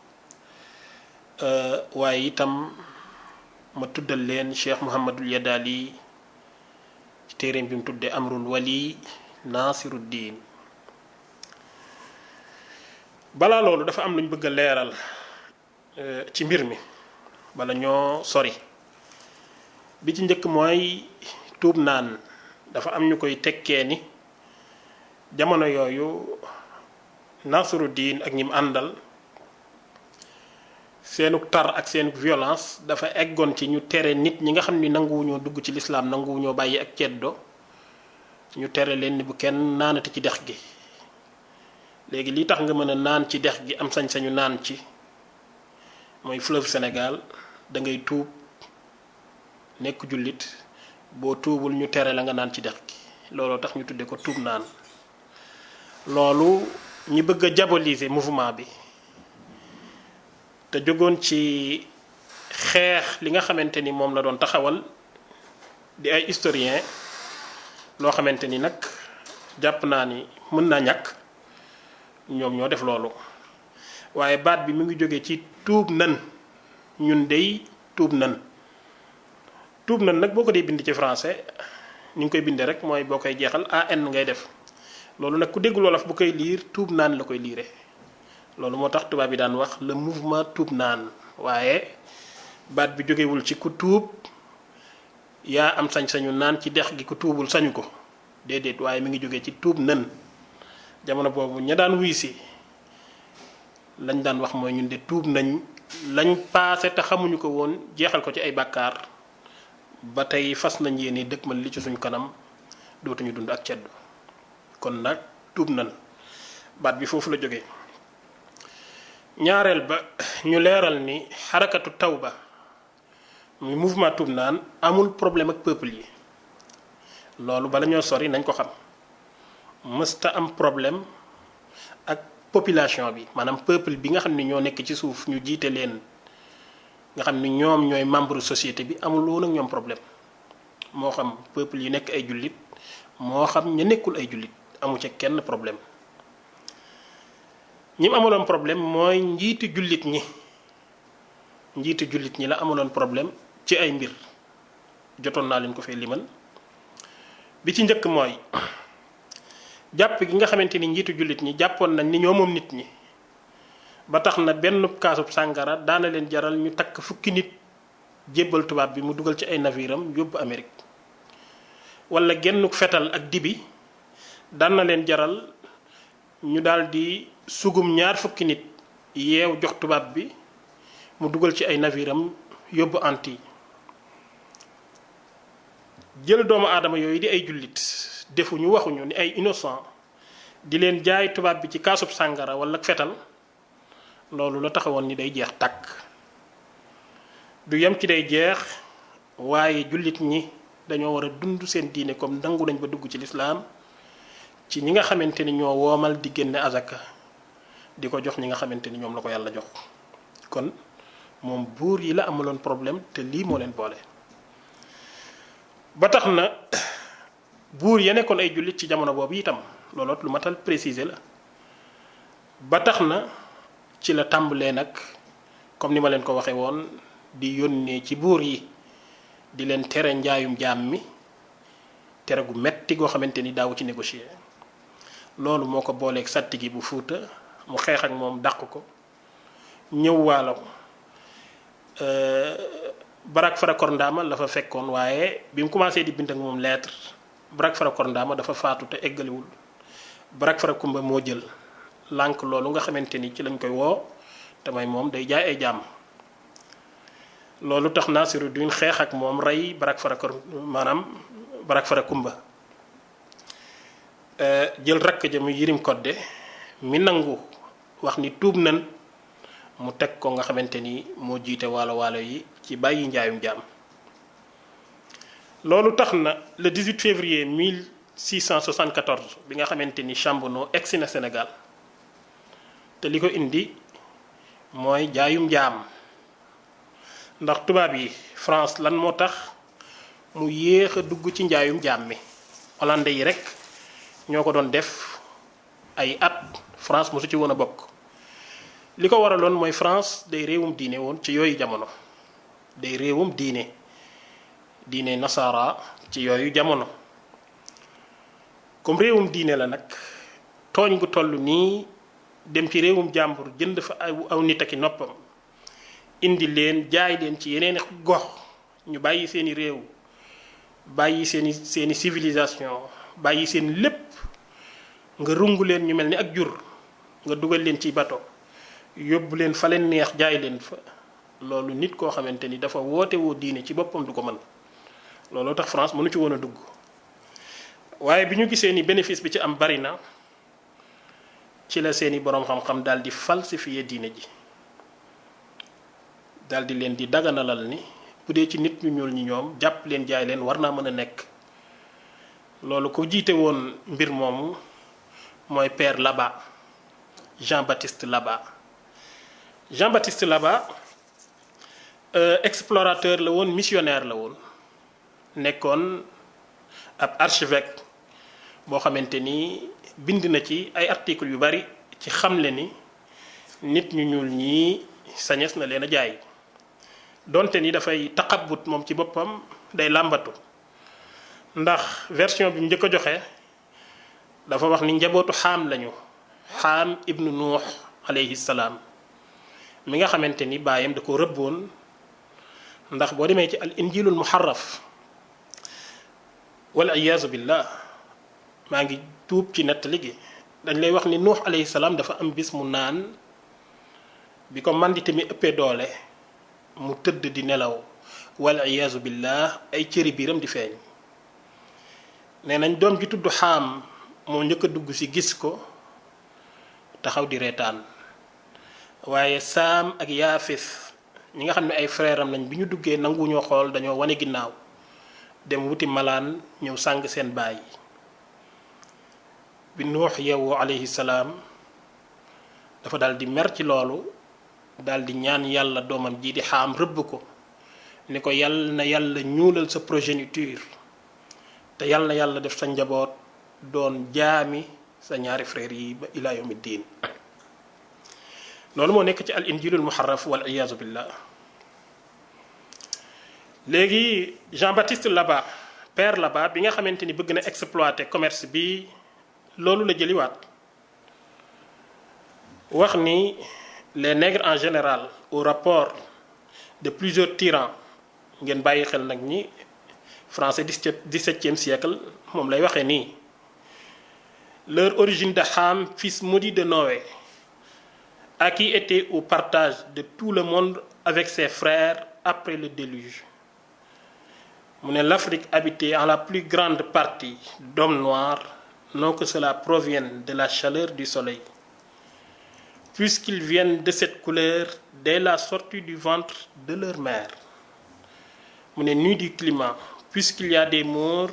waaye itam ma tuddal leen Cheikh Mouhamadul Yadali ci téereem bi mu tuddee Amrul Wali Nasiruddin balaa loolu dafa am lu ñu bëgg a leeral ci mbir mi bala ñoo sori bi ci njëkk mooy tuub naan dafa am ñu koy tekkee ni jamono yooyu Nasiruddin ak ñi mu àndal seenuk tar ak seenuk violence dafa eggoon ci ñu tere nit ñi nga xam ni nanguwuñoo dugg ci lislaam nanguwuñoo bàyyi ak ceddo ñu tere leen ni bu kenn naanati ci dex gi léegi li tax nga mën a naan ci dex gi am sañ-sañu naan ci mooy fleuve Sénégal da ngay tuub nekk jullit boo tuubul ñu tere la nga naan ci dex gi looloo tax ñu tuddee ko tuub naan loolu ñi bëgg a diaboliser mouvement bi te jógoon ci xeex li nga xamante ni moom la doon taxawal di ay historien loo xamante ni nag jàpp naa ni mën naa ñàkk ñoom ñoo def loolu waaye baat bi mu ngi jóge ci tuub nan ñun dey tuub nan tuub nan nag boo ko dee bind ci français ñu ngi koy bindee rek mooy boo koy jeexal an ngay def loolu nag ku déggul wolof bu koy liir tuub naan la koy liire loolu moo tax tubaab yi daan wax le mouvement tuub naan waaye baat bi jógewul ci ku tuub yaa am sañ-sañu naan ci dex gi ku tuubul sañu ko déedéet waaye mi ngi jógee ci tuub nan jamono boobu ña daan wuy si lañ daan wax mooy ñun de tuub nañ lañ paase te xamuñu ko woon jeexal ko ci ay bàkkaar ba tey fas nañ yéene dëkk man li ci suñ kanam dootuñu dund ak ceddo kon nag tuub nan baat bi foofu la jógee ñaareel ba ñu leeral ni xarakatu tawba muy mouvement tuub naan amul problème ak peuple yi loolu bala ñoo sori nañ ko xam mësta am problème ak population bi maanaam peuple bi nga xam ne ñoo nekk ci suuf ñu jiite leen nga xam ni ñoom ñooy membre société bi amul woon ak ñoom problème moo xam peuple yi nekk ay jullit moo xam ña nekkul ay jullit amu ca kenn problème ñi mu amuloon problème mooy njiitu jullit ñi njiitu jullit ñi la amuloon problème ci ay mbir jotoon naa leen ko fee limal bi ci njëkk mooy jàpp gi nga xamante ni njiitu jullit ñi jàppoon nañ ni ñoo moom nit ñi ba tax na benn kaasub sàngara daana leen jaral ñu takk fukki nit jébbal tubaab bi mu dugal ci ay naviram yóbbu Amérique wala genn fetal ak dibi daan na leen jaral ñu daldi sugum ñaar fukki nit yeew jox tubaab bi mu dugal ci ay naviram yóbbu anti jël doomu aadama yooyu di ay jullit defuñu waxuñu ni ay innocent di leen jaay tubaab bi ci kaasub sàngara wala fetal loolu la taxawoon ni day jeex tàkk du yem ci day jeex waaye jullit ñi dañoo war a dund seen diine comme nangu nañ ba dugg ci lislaam ci ñi nga xamante ni ñoo woomal di génne azaka di ko jox ñi nga xamante ni ñoom la ko yàlla jox kon moom buur yi la amuloon problème te lii moo leen boole ba tax na buur ya nekkoon ay jullit ci jamono boobu itam looloot lu matal préciser la ba tax na ci la tàmbalee nag comme ni ma leen ko waxee woon di yónnee ci buur yi di leen tere njaayum jaam mi tere gu metti goo xamante ni daawu ci négocier loolu moo ko booleeg sàtti gi bu fuuta mu xeex ak moom dàq ko ñëw waalo Barak Farakor Ndaama la fa fekkoon waaye bi mu commencé di bind ak moom lettre Barak Farakor Ndaama dafa faatu te eggaliwul Barak Farakumba moo jël lànk loolu nga xamante ni ci lañ koy woo te may moom day jaay ay jàmm loolu tax Naasiru duñ xeex ak moom rey Barak Farakor maanaam Barak Farakumba jël rakk ja mu Yirim Kodde mi nangu wax ni tuub nan mu teg ko nga xamante ni moo jiite waalo waalo yi ci bàyyi njaayum jaam loolu tax na le 18 février 1674 bi nga xamante ni Chambonneau egsi na Sénégal te li ko indi mooy jaayum jaam ndax tubaab yi France lan moo tax mu yéex a dugg ci njaayum jaam mi hollandais yi rek ñoo ko doon def ay at France mosu ci woon a bokk li ko waraloon mooy France day réewum diine woon ci yooyu jamono day réewum diine diine nasara ci yooyu jamono comme réewum diine la nag tooñ gu toll nii dem ci réewum jàmbur jënd fa aw aw nit aki noppam indi leen jaay leen ci yeneen gox ñu bàyyi seeni réew bàyyi seeni seeni civilisation bàyyi seen lépp nga rungu leen ñu mel ni ak jur nga dugal leen ci bato yóbbu leen fa leen neex jaay leen fa loolu nit koo xamante ni dafa woote woo diine ci boppam du ko mën looloo tax France mënu ci woon a dugg waaye bi ñu gisee ni bénéfice bi ci am bari na ci la seeni boroom xam-xam daal di falsifier diine ji daal di leen di daganalal ni bu dee ci nit ñu ñuul ñi ñoom jàpp leen jaay leen war naa mën a nekk loolu ko jiite woon mbir moomu mooy père Labat Jean-Baptiste Labat Jean-Baptiste Labat euh, explorateur la woon missionnaire la woon nekkoon ab archevêque boo xamante ni bind na ci ay articles yu bari ci xamle ni nit ñu ñuul ñii sañes na leen a jaay donte ni dafay taqabut moom ci boppam day làmbatu ndax version bi mu njëkk a joxe dafa wax ni njabootu xaam lañu xaam ibnu nuux alayhi salaam mi nga xamante ni baayam da ko rëbboon ndax boo demee ci al injilul muharraf wal iyaazu billah maa ngi tuub ci nettali gi dañ lay wax ni nuux alayhi salaam dafa am bis mu naan bi ko mandite mi ëppee doole mu tëdd di nelaw wal iyaazu billah ay cëri biiram di feeñ nee nañ doom ji tudd xaam moo njëkk a dugg ci gis ko taxaw di reetaan waaye saam ak yaafis ñi nga xam ne ay frère am lañ bi ñu duggee nanguwuñoo xool dañoo wane ginnaaw dem wuti malaan ñëw sàng seen baay bi nuux yeewoo alayhi salaam dafa dal di mer ci loolu dal di ñaan yàlla doomam ji di xaam rëbb ko ni ko yàlla na yàlla ñuulal sa progéniture te yàlla na yàlla def sa njaboot doon jaami sa ñaari frères yi ba ila yawmi diin loolu moo nekk ci al injilul muharraf wal iyaazu billah léegi Jean Baptiste Laba père Laba bi nga xamante ni bëgg na exploiter commerce bi loolu la jëliwaat wax ni les nègres en général au rapport de plusieurs tyrans ngeen bàyyi xel nag ñi français dix-septième siècle moom lay waxee nii leur origine de Ham fils maudit de Noé à qui était au partage de tout le monde avec ses frères après le déluge mu ne l'Afrique habitée en la plus grande partie d'hommes noirs non que cela provienne de la chaleur du soleil puisqu'ils viennent de cette couleur dès la sortie du ventre de leur mère mu ne nu du climat puisqu'il y a des Maures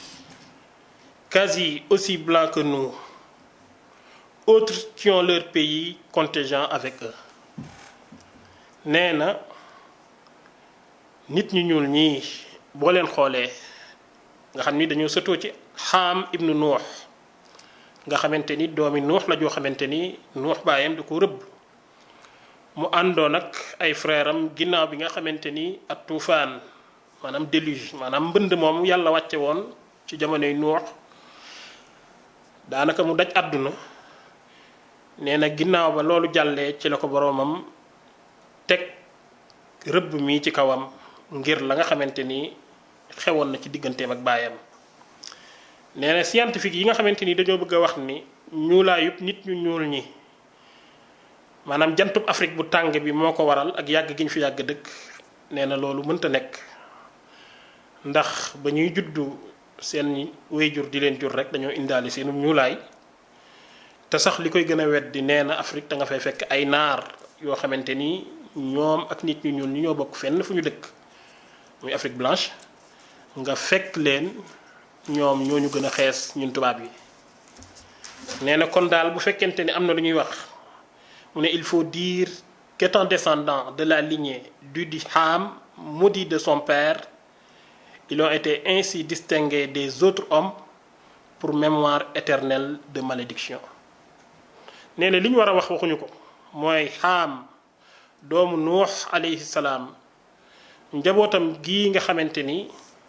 quasi aussi blancs que nous autres qui ont leur pays contingent avec eux nee na nit ñu ñuul ñii boo leen xoolee nga xam ni dañoo sëtoo ci xaam ibnu nuux nga xamante ni doomi nuux la joo xamante ni nuux baayam da ko rëbb mu àndoon ak ay frère am ginnaaw bi nga xamante ni ak tuufaan maanaam déluge maanaam mbënd moom yàlla wàcce woon ci jamonoy nuux daanaka mu daj àdduna nee na ginnaaw ba loolu jàllee ci la ko boroomam teg rëbb mi ci kawam ngir la nga xamante ni xewoon na ci digganteem ak baayam nee na scientifique yi nga xamante ni dañoo bëgg a wax ni ñuulaayub nit ñu ñuul ñi maanaam jantub Afrique bu tàng bi moo ko waral ak yàgg gi ñu fi yàgg dëkk nee na loolu mënta nekk ndax ba ñuy juddu seen wéyjur di leen jur rek dañoo indaale seenu ñuulaay te sax li koy gën a weddi nee na Afrique da nga fay fekk ay naar yoo xamante ni ñoom ak nit ñu ñuul ñi ñoo bokk fenn fu ñu dëkk muy Afrique blanche nga fekk leen ñoom ñoo ñu gën a xees ñun tubaab yi nee na kon daal bu fekkente ni am na lu ñuy wax mu ne il faut dire qu'étant descendant de la lignée du di Ham maudit de son père ils ont été ainsi distingués des autres hommes pour mémoire éternelle de malédiction nee na li ñu war a wax waxuñu ko mooy Ham doomu Nuux alayhi salaam njabootam gii nga xamante ni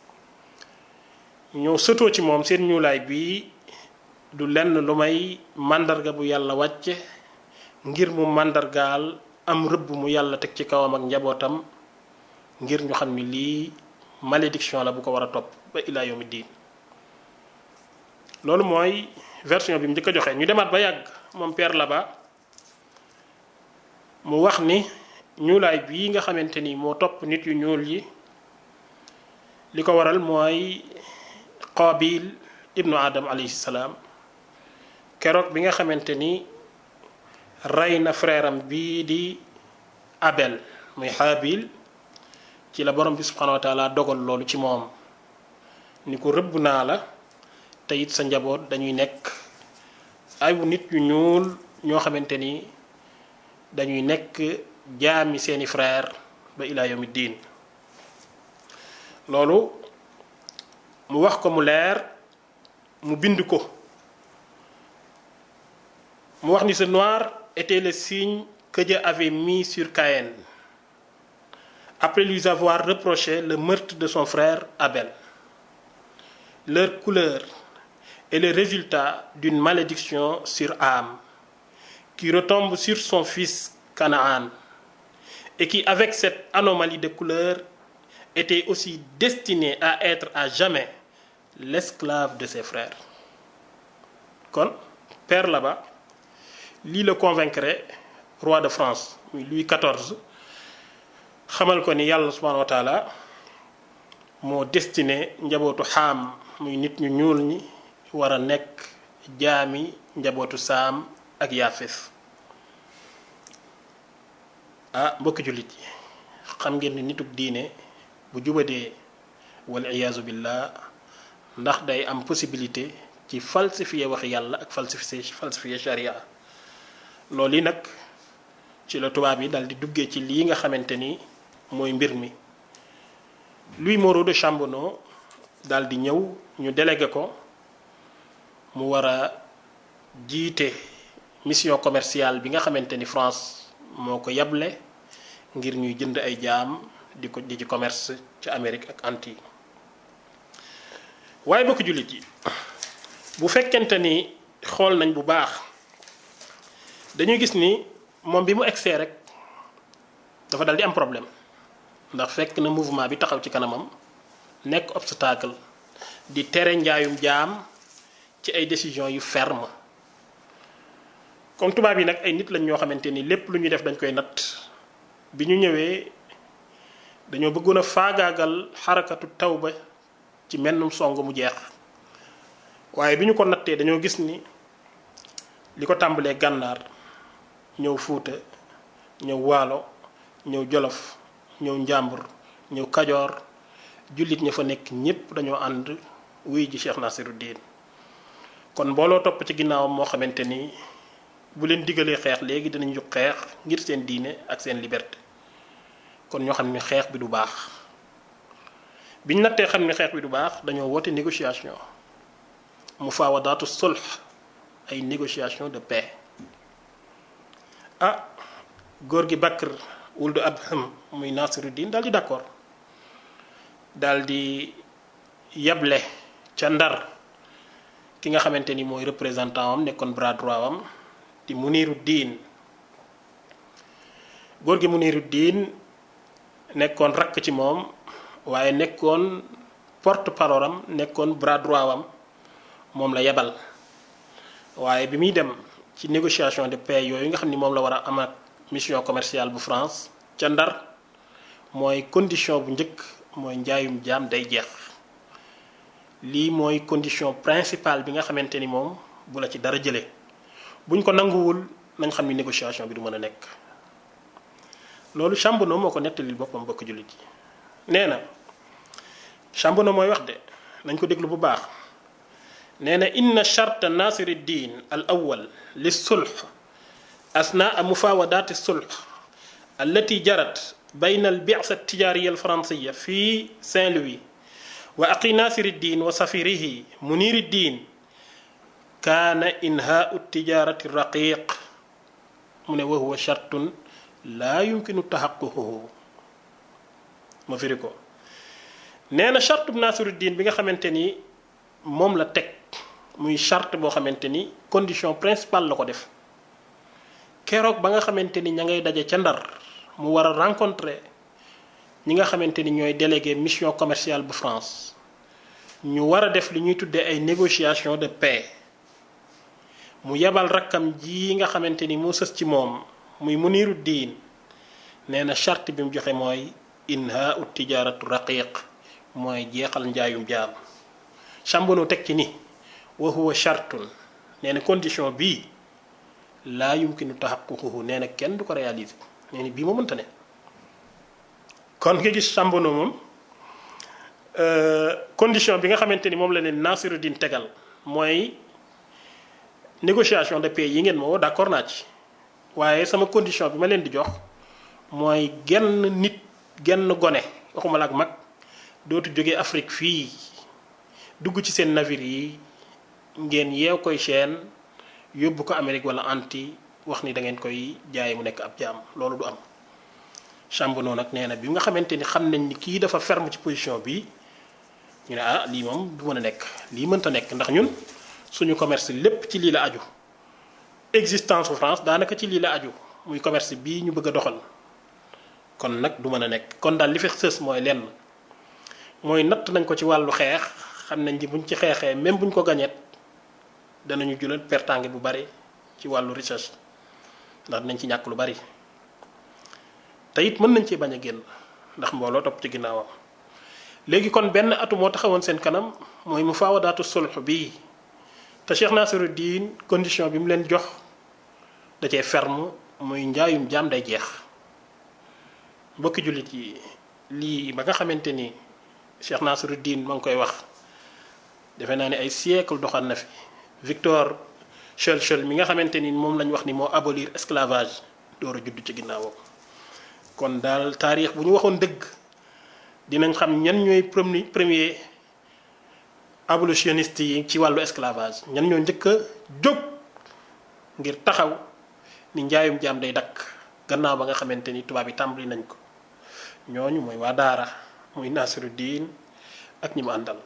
ñoo sëtoo ci moom seen ñuulaay bii du lenn lu may màndarga bu yàlla wàcce ngir mu màndargaal am rëbb mu yàlla teg ci kawam ak njabootam ngir ñu xam ni lii malédiction la bu ko war a topp ba ilaa yawmi diin loolu mooy version bi mu njëkk a joxe ñu demaat ba yàgg moom Pierre Laba mu wax ni ñuulaay bii nga xamante ni moo topp nit yu ñuul yi li ko waral mooy Qaabil ibnu Adam alayhi salaam keroog bi nga xamante ni rey na frère am bii di Abel muy Haabil ci la borom bi subhanahu wa taala dogal loolu ci moom ni ko rëbb naa la te it sa njaboot dañuy nekk ay nit yu ñuul ñoo xamante ni dañuy nekk jaami seeni frère ba ilaa yawmi diin loolu mu wax ko mu leer mu bind ko mu wax ni ce noir était le signe que Dieu avait mis sur Caïn après lui avoir reproché le meurtre de son frère Abel leur couleur est le résultat d'une malédiction sur Ham qui retombe sur son fils Canaan et qui avec cette anomalie de couleur était aussi destiné à être à jamais l'esclave de ses frères kon père là-bas lii la convaincre roi de France muy Louis XIV xamal ko ni yàlla subhanahu wa taala moo destiné njabootu xaam muy nit ñu ñuul ñi war a nekk jaami njabootu saam ak yaafes ah mbokki jullit yi xam ngeen ni nitug diine bu jubadee wal iyaazu billah ndax day am possibilité ci falsifier wax yàlla ak falsifier falsifier charia loolu yi nag ci la tubaab yi dal di duggee ci lii nga xamante ni mooy mbir mi Louis Moreau de Chambonneau dal di ñëw ñu délégué ko mu war a jiite mission commerciale bi nga xamante ni France moo ko yable ngir ñuy jënd ay jaam di ko di ci commerce ci Amérique ak Antilles waaye bokk jullit yi bu fekkente ni xool nañ bu baax dañuy gis ni moom bi mu egsee rek dafa dal di am problème ndax fekk na mouvement bi taxaw ci kanamam nekk obstacle di tere njaayum jaam ci ay décisions yu ferme comme tubaab yi nag ay nit lañ ñoo xamante ni lépp lu ñuy def dañ koy natt bi ñu ñëwee dañoo bëggoon a faagaagal xarakatu tawba ci mennum song mu jeex waaye bi ñu ko nattee dañoo gis ni li ko tàmbalee gànnaar ñëw fuuta ñëw waalo ñëw jolof ñëw njàmbur ñëw kajoor jullit ña fa nekk ñépp dañoo ànd wuy ji Cheikh Nasiruddin kon mbooloo topp ci ginnaawam moo xamante ni bu leen digalee xeex léegi dinañ jóg xeex ngir seen diine ak seen liberté kon ñoo xam ne xeex bi du baax biñ nattee xam ne xeex bi du baax dañoo woote négociation mufaawadaatu sulh ay négociation de paix ah góor gi Bakr wuldu Abham muy Nasiruddin daal di d'accord daal di yable ca Ndar ki nga xamante ni mooy représentant am nekkoon bras droit am di Muniruddin góor gi Muniruddin nekkoon rakk ci moom waaye nekkoon porte parole am nekkoon bras droit am moom la yebal waaye bi muy dem ci négociation de paix yooyu nga xam ni moom la war a am ak mission commerciale bu France ca Ndar mooy condition bu njëkk mooy njaayum jaam day jeex lii mooy condition principale bi nga xamante ni moom bu la ci dara jëlee buñ ko nanguwul nañ xam ni négociation bi du mën a nekk loolu Chambonneau moo ko nettalil boppam bokk jullit yi nee na Chambonneau mooy wax de nañ ko déglu bu baax nee na inna charta nasiruddin al awal li sulh asnaa mufaawadaati sulh allati jarat bayna al bi'sa altijariya alfransiya fi Saint-Louis wa aqi nasiruddin wa safirihi muniruddin kaana inhaau tijarati raqiq mu ne wa huwa chartun laa yumkinu taxaququhu ma firi ko nee na charte bu Nasiruddin bi nga xamante ni moom la teg muy charte boo xamante ni condition principale la ko def keroog ba nga xamante ni ña ngay daje ca Ndar mu war a rencontrer ñi nga xamante ni ñooy délégué mission commerciale bu France ñu war a def li ñuy tuddee ay négociation de paix mu yebal rakkam ji nga xamante ni moo sës ci moom muy muniru diin nee na charte bi mu joxe mooy inha ut tijaratu raqiq mooy jeexal njaayum jaam Chambonneau teg ci ni wa huwa chartun nee na condition bii laa yumkinu taxaququhu nee na kenn du ko réaliser nee na bii moo mënta ne kon nga gis Chambonneau moom condition bi nga xamante ni moom la leen Nasiruddin tegal mooy négociation de paix yi ngeen ma woo d'accord naa ci waaye sama condition bi ma leen di jox mooy genn nit genn gone waxuma la ak mag dootu jóge Afrique fii dugg ci seen navire yi ngeen yeew koy chaîne yóbbu ko Amérique wala anti wax ni da ngeen koy jaay mu nekk ab jaam loolu du am Chambonneau nag nee na bi nga xamante ni xam nañ ni kii dafa ferme ci position bi ñu ne ah lii moom du mën a nekk lii mënta nekk ndax ñun suñu commerce lépp ci lii la aju existence bu France daanaka ci lii la aju muy commerce bii ñu bëgg a doxal kon nag du mën a nekk kon daal li fi sës mooy lenn mooy natt nañ ko ci wàllu xeex xam nañ ni buñ ci xeexee même buñ ko gañeet danañu julal pertange bu bari ci wàllu recherche ndax dinañ ci ñàkk lu bari te it mën nañ ci bañ a génn ndax mbooloo topp ci ginnaawam léegi kon benn atu moo taxawoon seen kanam mooy mu faawadaatu sulh bii te Cheikh Nasiruddin condition bi mu leen jox da cee ferme muy njaayum jaam day jeex mbokki jullit yi lii ba nga xamante ni Cheikh Nasiruddin ma ngi koy wax defe naa ne ay siècle doxal na fi Victor Schœlcher mi nga xamante ni moom lañ wax ni moo abolir esclavage door a judd ci ginnaawam kon daal taarix bu ñu waxoon dëgg dinañ xam ñan ñooy premier premier abolitionniste yi ci wàllu esclavage ñan ñoo njëkk a jóg ngir taxaw ni njaayum jaam day dakk gannaaw ba nga xamante ni tubaab yi tàmbali nañ ko ñooñu mooy waa daara muy Nasiruddin ak ñi mu àndal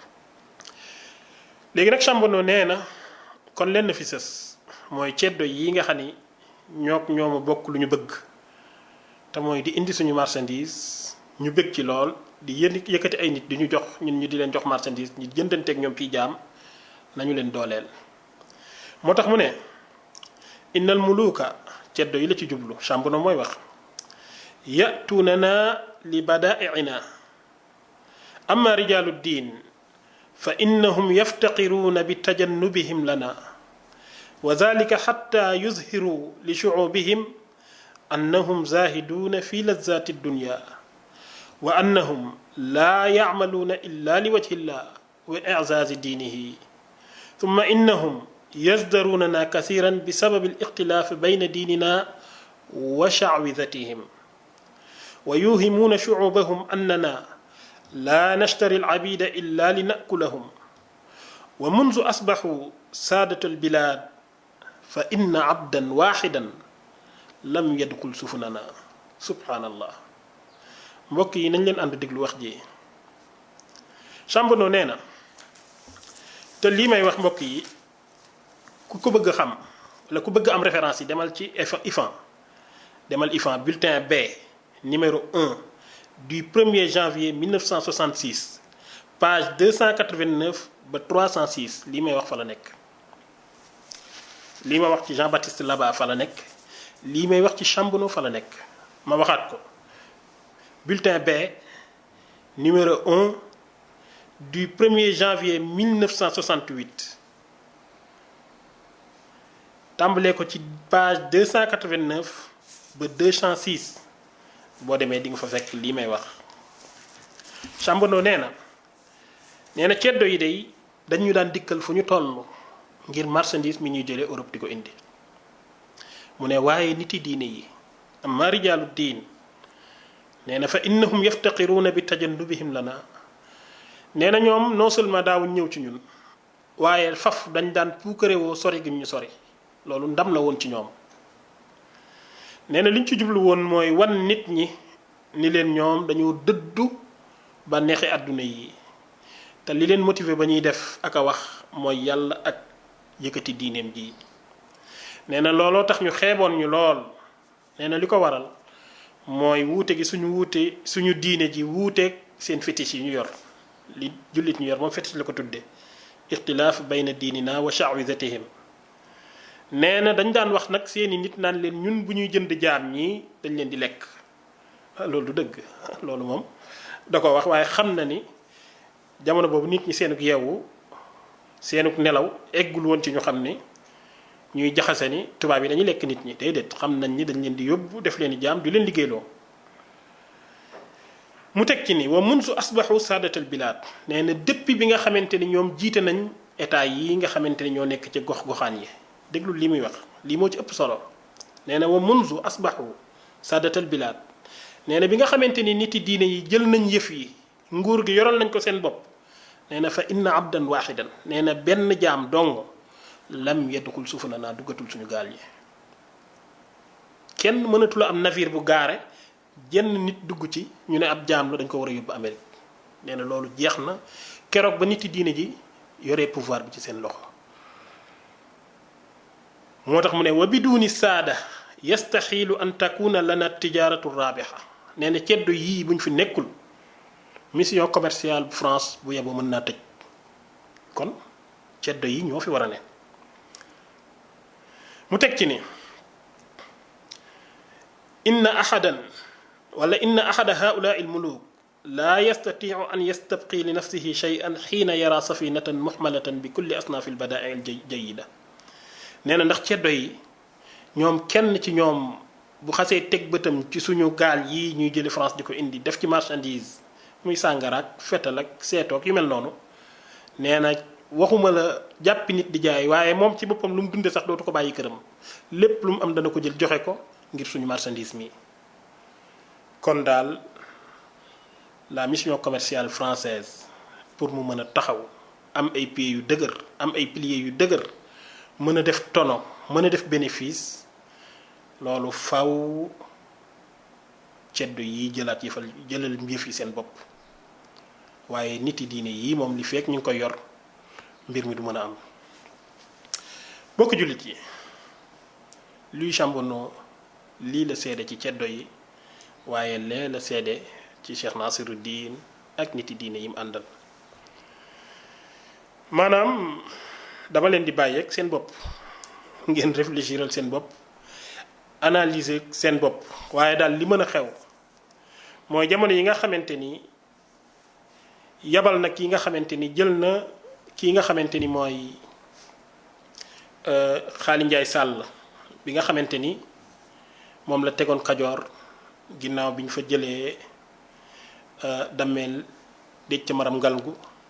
léegi nag Chambono nee na kon lenn fi sës mooy ceddo yi nga xam ni ñook ñooma bokk lu ñu bëgg te mooy di indi suñu marchandise ñu bëgg ci lool di yënd yëkkati ay nit di ñu jox ñun ñu di leen jox marchandise ñu jëndanteeg ñoom fii jaam nañu leen dooleel moo tax mu ne innal muluka ceddo yi la ci jublu Chambono mooy wax yatuunana li badaa'iina amma rijaalu diin fa innahum yaftaqiruuna bi tajannubihim lana wa dalika xatta yuzhiru li shucuubihim annahum zaahiduuna fi lazaati dunya wa annahum laa yacmaluuna illa li wajhi llah wa iczaazi diinihi thumma innahum yazdaruunana kasiran bi sababi alixtilaaf bayna diinina wa shacwidatihim wa yuhimuuna shucuubahum annana laa nashtari alcabida illa li nakulahum wa munzu asbaxu saadatu albilaad fa inna cabdan waaxidan lam yadxul sufunana subhaanallah mbokk yi nañ leen ànd déglu wax ji Chambono nee na te lii may wax mbokk yi ku ko bëgg a xam wala ku bëgg am référence yi demal ci IFAN demal IFAN bulletin B numéro 1 du 1er janvier 1966 page 289 ba 306 lii may wax fa la nekk lii ma wax ci Jean-Baptiste Laba fa la nekk lii may wax ci Chambono fa la nekk ma waxaat ko bulletin B numéro 1 du 1er janvier 1968 tàmbalee ko ci page 289 ba 206 boo demee di nga fa fekk lii may wax Chambono nee na nee na ceddo yi day dañu daan dikkal fu ñu toll ngir marchandise mi ñuy jëlee Europe di ko indi mu ne waaye niti diine yi amma rijaalu diin nee na fa innahum yaftaqiruuna bi tajannubihim lana nee na ñoom non seulement daawuñ ñëw ci ñun waaye faf dañ daan puukarewoo sori gi ñu sori loolu ndam la woon ci ñoom nee na li ñu ci jublu woon mooy wan nit ñi ni leen ñoom dañoo dëddu ba neexi àdduna yi te li leen motiver ba ñuy def ak a wax mooy yàlla ak yëkkati diineem ji nee na looloo tax ñu xeeboon ñu lool nee na li ko waral mooy wuute gi suñu wuute suñu diine ji wuuteeg seen fétiche yi ñu yor li jullit ñu yor moom fétiche la ko tudde ixtilaaf bayna diinina wa sha'wizatihim nee na dañ daan wax nag seeni nit naan leen ñun bu ñuy jënd jaam ñii dañ leen di lekk loolu du dëgg loolu moom da ko wax waaye xam na ni jamono boobu nit ñi seenuk yeewu seenuk nelaw eggul woon ci ñu xam ni ñuy jaxase ni tubaab yi dañuy lekk nit ñi déedéet xam nañ ni dañ leen di yóbbu def leen di jaam du leen liggéeyloo mu teg ci ni wa mun su asbaxu saadatal bilaad nee na depuis bi nga xamante ni ñoom jiite nañ état yi nga xamante ni ñoo nekk ci gox-goxaan yi déglu li muy wax lii moo ci ëpp solo nee na wa munzu asbaxu saadatal bilaad nee na bi nga xamante ni nit yi diine yi jël nañ yëf yi nguur gi yoral nañ ko seen bopp nee na fa inna abdan waaxidan nee na benn jaam dong lam yadxul sufuna naa duggatul suñu gaal yi kenn mënatul am navire bu gaare jenn nit dugg ci ñu ne ab jaam la dañ ko war a yóbbu Amérique nee na loolu jeex na keroog ba nit yi diine ji yoree pouvoir bi ci seen loxo moo tax mu ne wa biduni saada yastaxiilu an takuna lana tijaaratu raabixa nee na ceddo yii buñ fi nekkul mission commerciale bu France bu yeboo mën naa tëj kon ceddo yi ñoo fi war a ne mu teg ci ni inna ahadan wala inna ahada haulaa il muluk laa yastatiu an yastabqi li nafsihi shay'an xiina yara safinatan muxmalatan bi kulli asnaafi lbadaai al jayida nee na ndax ceddo yi ñoom kenn ci ñoom bu xasee teg bëtam ci suñu gaal yi ñuy jëli France di ko indi def ci marchandise muy sàngaraak fetal ak seetoog yu mel noonu nee na waxuma la jàppi nit di jaay waaye moom ci boppam lu mu dunde sax dootu ko bàyyi këram lépp lu mu am dana ko jël joxe ko ngir suñu marchandise mi kon daal la mission commerciale française pour mu mën a taxaw am ay pieds yu dëgër am ay piliers yu dëgër mën a def tono mën a def bénéfice loolu faw ceddo yi jëlaat yëfal jëlal yëf yi seen bopp waaye nit yi diine yii moom li fekk ñu ngi koy yor mbir mi du mën a am bokk jullit yi luy Chambonneau lii la seede ci ceddo yi waaye lee la seede ci Cheikh Nasiruddin ak nit yi diine yi mu àndal maanaam dama leen di bàyyeeg seen bopp ngeen réfléchiral seen bopp analyser seen bopp waaye daal li mën a xew mooy jamono yi nga xamante ni yabal na ki nga xamante ni jël na kii nga xamante ni mooy Xaali Njaay Sàll bi nga xamante ni moom la tegoon Kajoor ginnaaw bi ñu fa jëlee dammeel déj ca maram ngalgu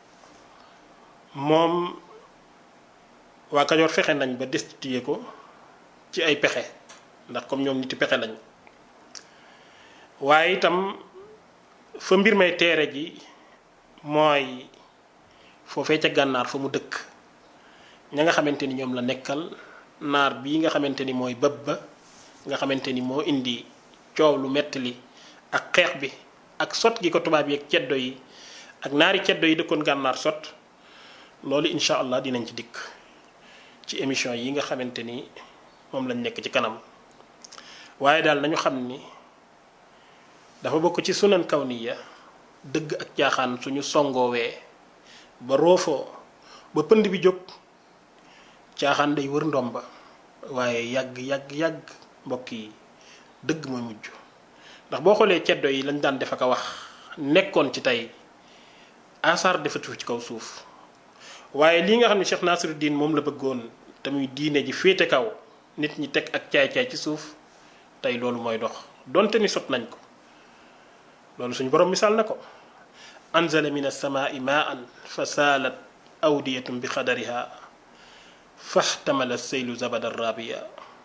moom waa Kajoor fexe nañ ba destitué ko ci ay pexe ndax comme ñoom niti pexe lañ waaye itam fa mbir may teere ji mooy foofee ca gànnaar fa mu dëkk ña nga xamante ni ñoom la nekkal naar bii nga xamante ni mooy bëb ba nga xamante ni moo indi coow lu metti li ak xeex bi ak sot gi ko tubaab yi ak ceddo yi ak naari ceddo yi dëkkoon gànnaar sot loolu incha allah dinañ ci dikk ci émission yi nga xamante ni moom lañ nekk ci kanam waaye daal nañu xam ni dafa bokk ci sunan kawniya dëgg ak jaaxaan suñu songoowee ba roofoo ba pënd bi jóg caaxaan day wër ndomba waaye yàgg yàgg yàgg mbokk yi dëgg mooy mujj ndax boo xoolee ceddo yi lañ daan def ak a wax nekkoon ci tey asaar defatu ci kaw suuf waaye lii nga xam ne Cheikh Nasiruddin moom la bëggoon te muy diine ji féete kaw nit ñi teg ak caay-caay ci suuf tey loolu mooy dox donte ni sot nañ ko loolu suñu borom misaal na ko anzala min as-samaa'i maa'an fa saalat awdiyatun bi qadariha faxtamala as-saylu zabada rabiya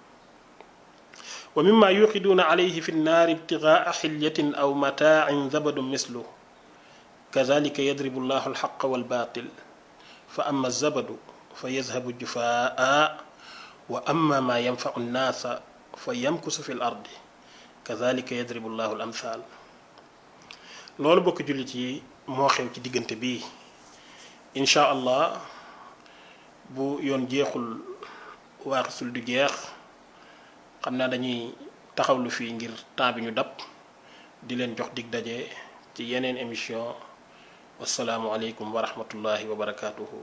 wa mimma yuqiduuna alayhi fi nnaari ibtigaa xilyatin aw mataacin zabadun mislu kazalika yadribu llahu alxaqa walbatil fa ama zabadu fa yazhabu jufaa wa ama ma yanfacu nnaasa fa yamkusu fi l ardi kazalika yadribu llahu al amthal loolu bokk jullit yi moo xew ci diggante bi incha allah bu yoon jeexul waaxisul du jeex xam naa dañuy taxawlu fii ngir temps bi ñu dab di leen jox dig daje ci yeneen émission wasalaamu aleykum wa rahmatullahi wa barakaatuhu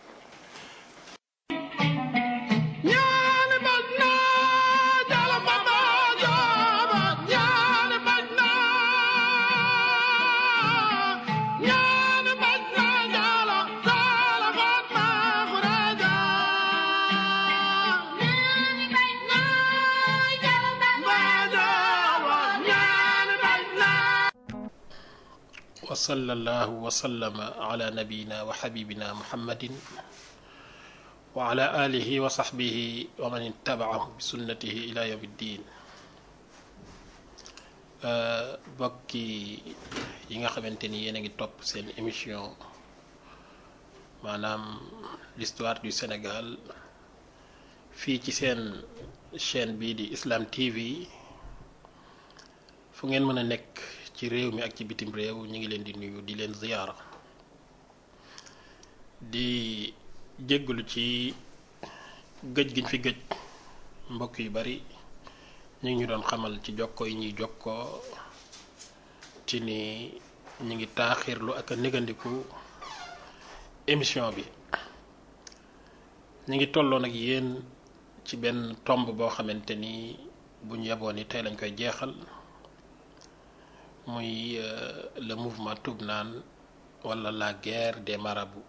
wa sallallahu wa sallama ala nabiyina wa xabibina muhammadin wa ala alihi wa saxbihi wa man ittabaahu bi sunnatihi ila yawmi ddin bokki yi nga xamante ni yéen a ngi topp seen émission maanaam l'histoire du Sénégal fii ci seen chaîne bii di Islam TV fu ngeen mën a nekk ci réew mi ak ci bitim réew ñu ngi leen di nuyu di leen ziyaara di jéggalu ci gëj giñ fi gëj mbokk yu bari ñu ngi ñu doon xamal ci jokko yi ñuy jokkoo ci ni ñu ngi taaxirlu ak a négandiku émission bi ñu ngi tolloon ak yéen ci benn tomb boo xamante ni bu ñu yeboon ni tey lañ koy jeexal muy le mouvement Toubnane wala la guerre des marabouts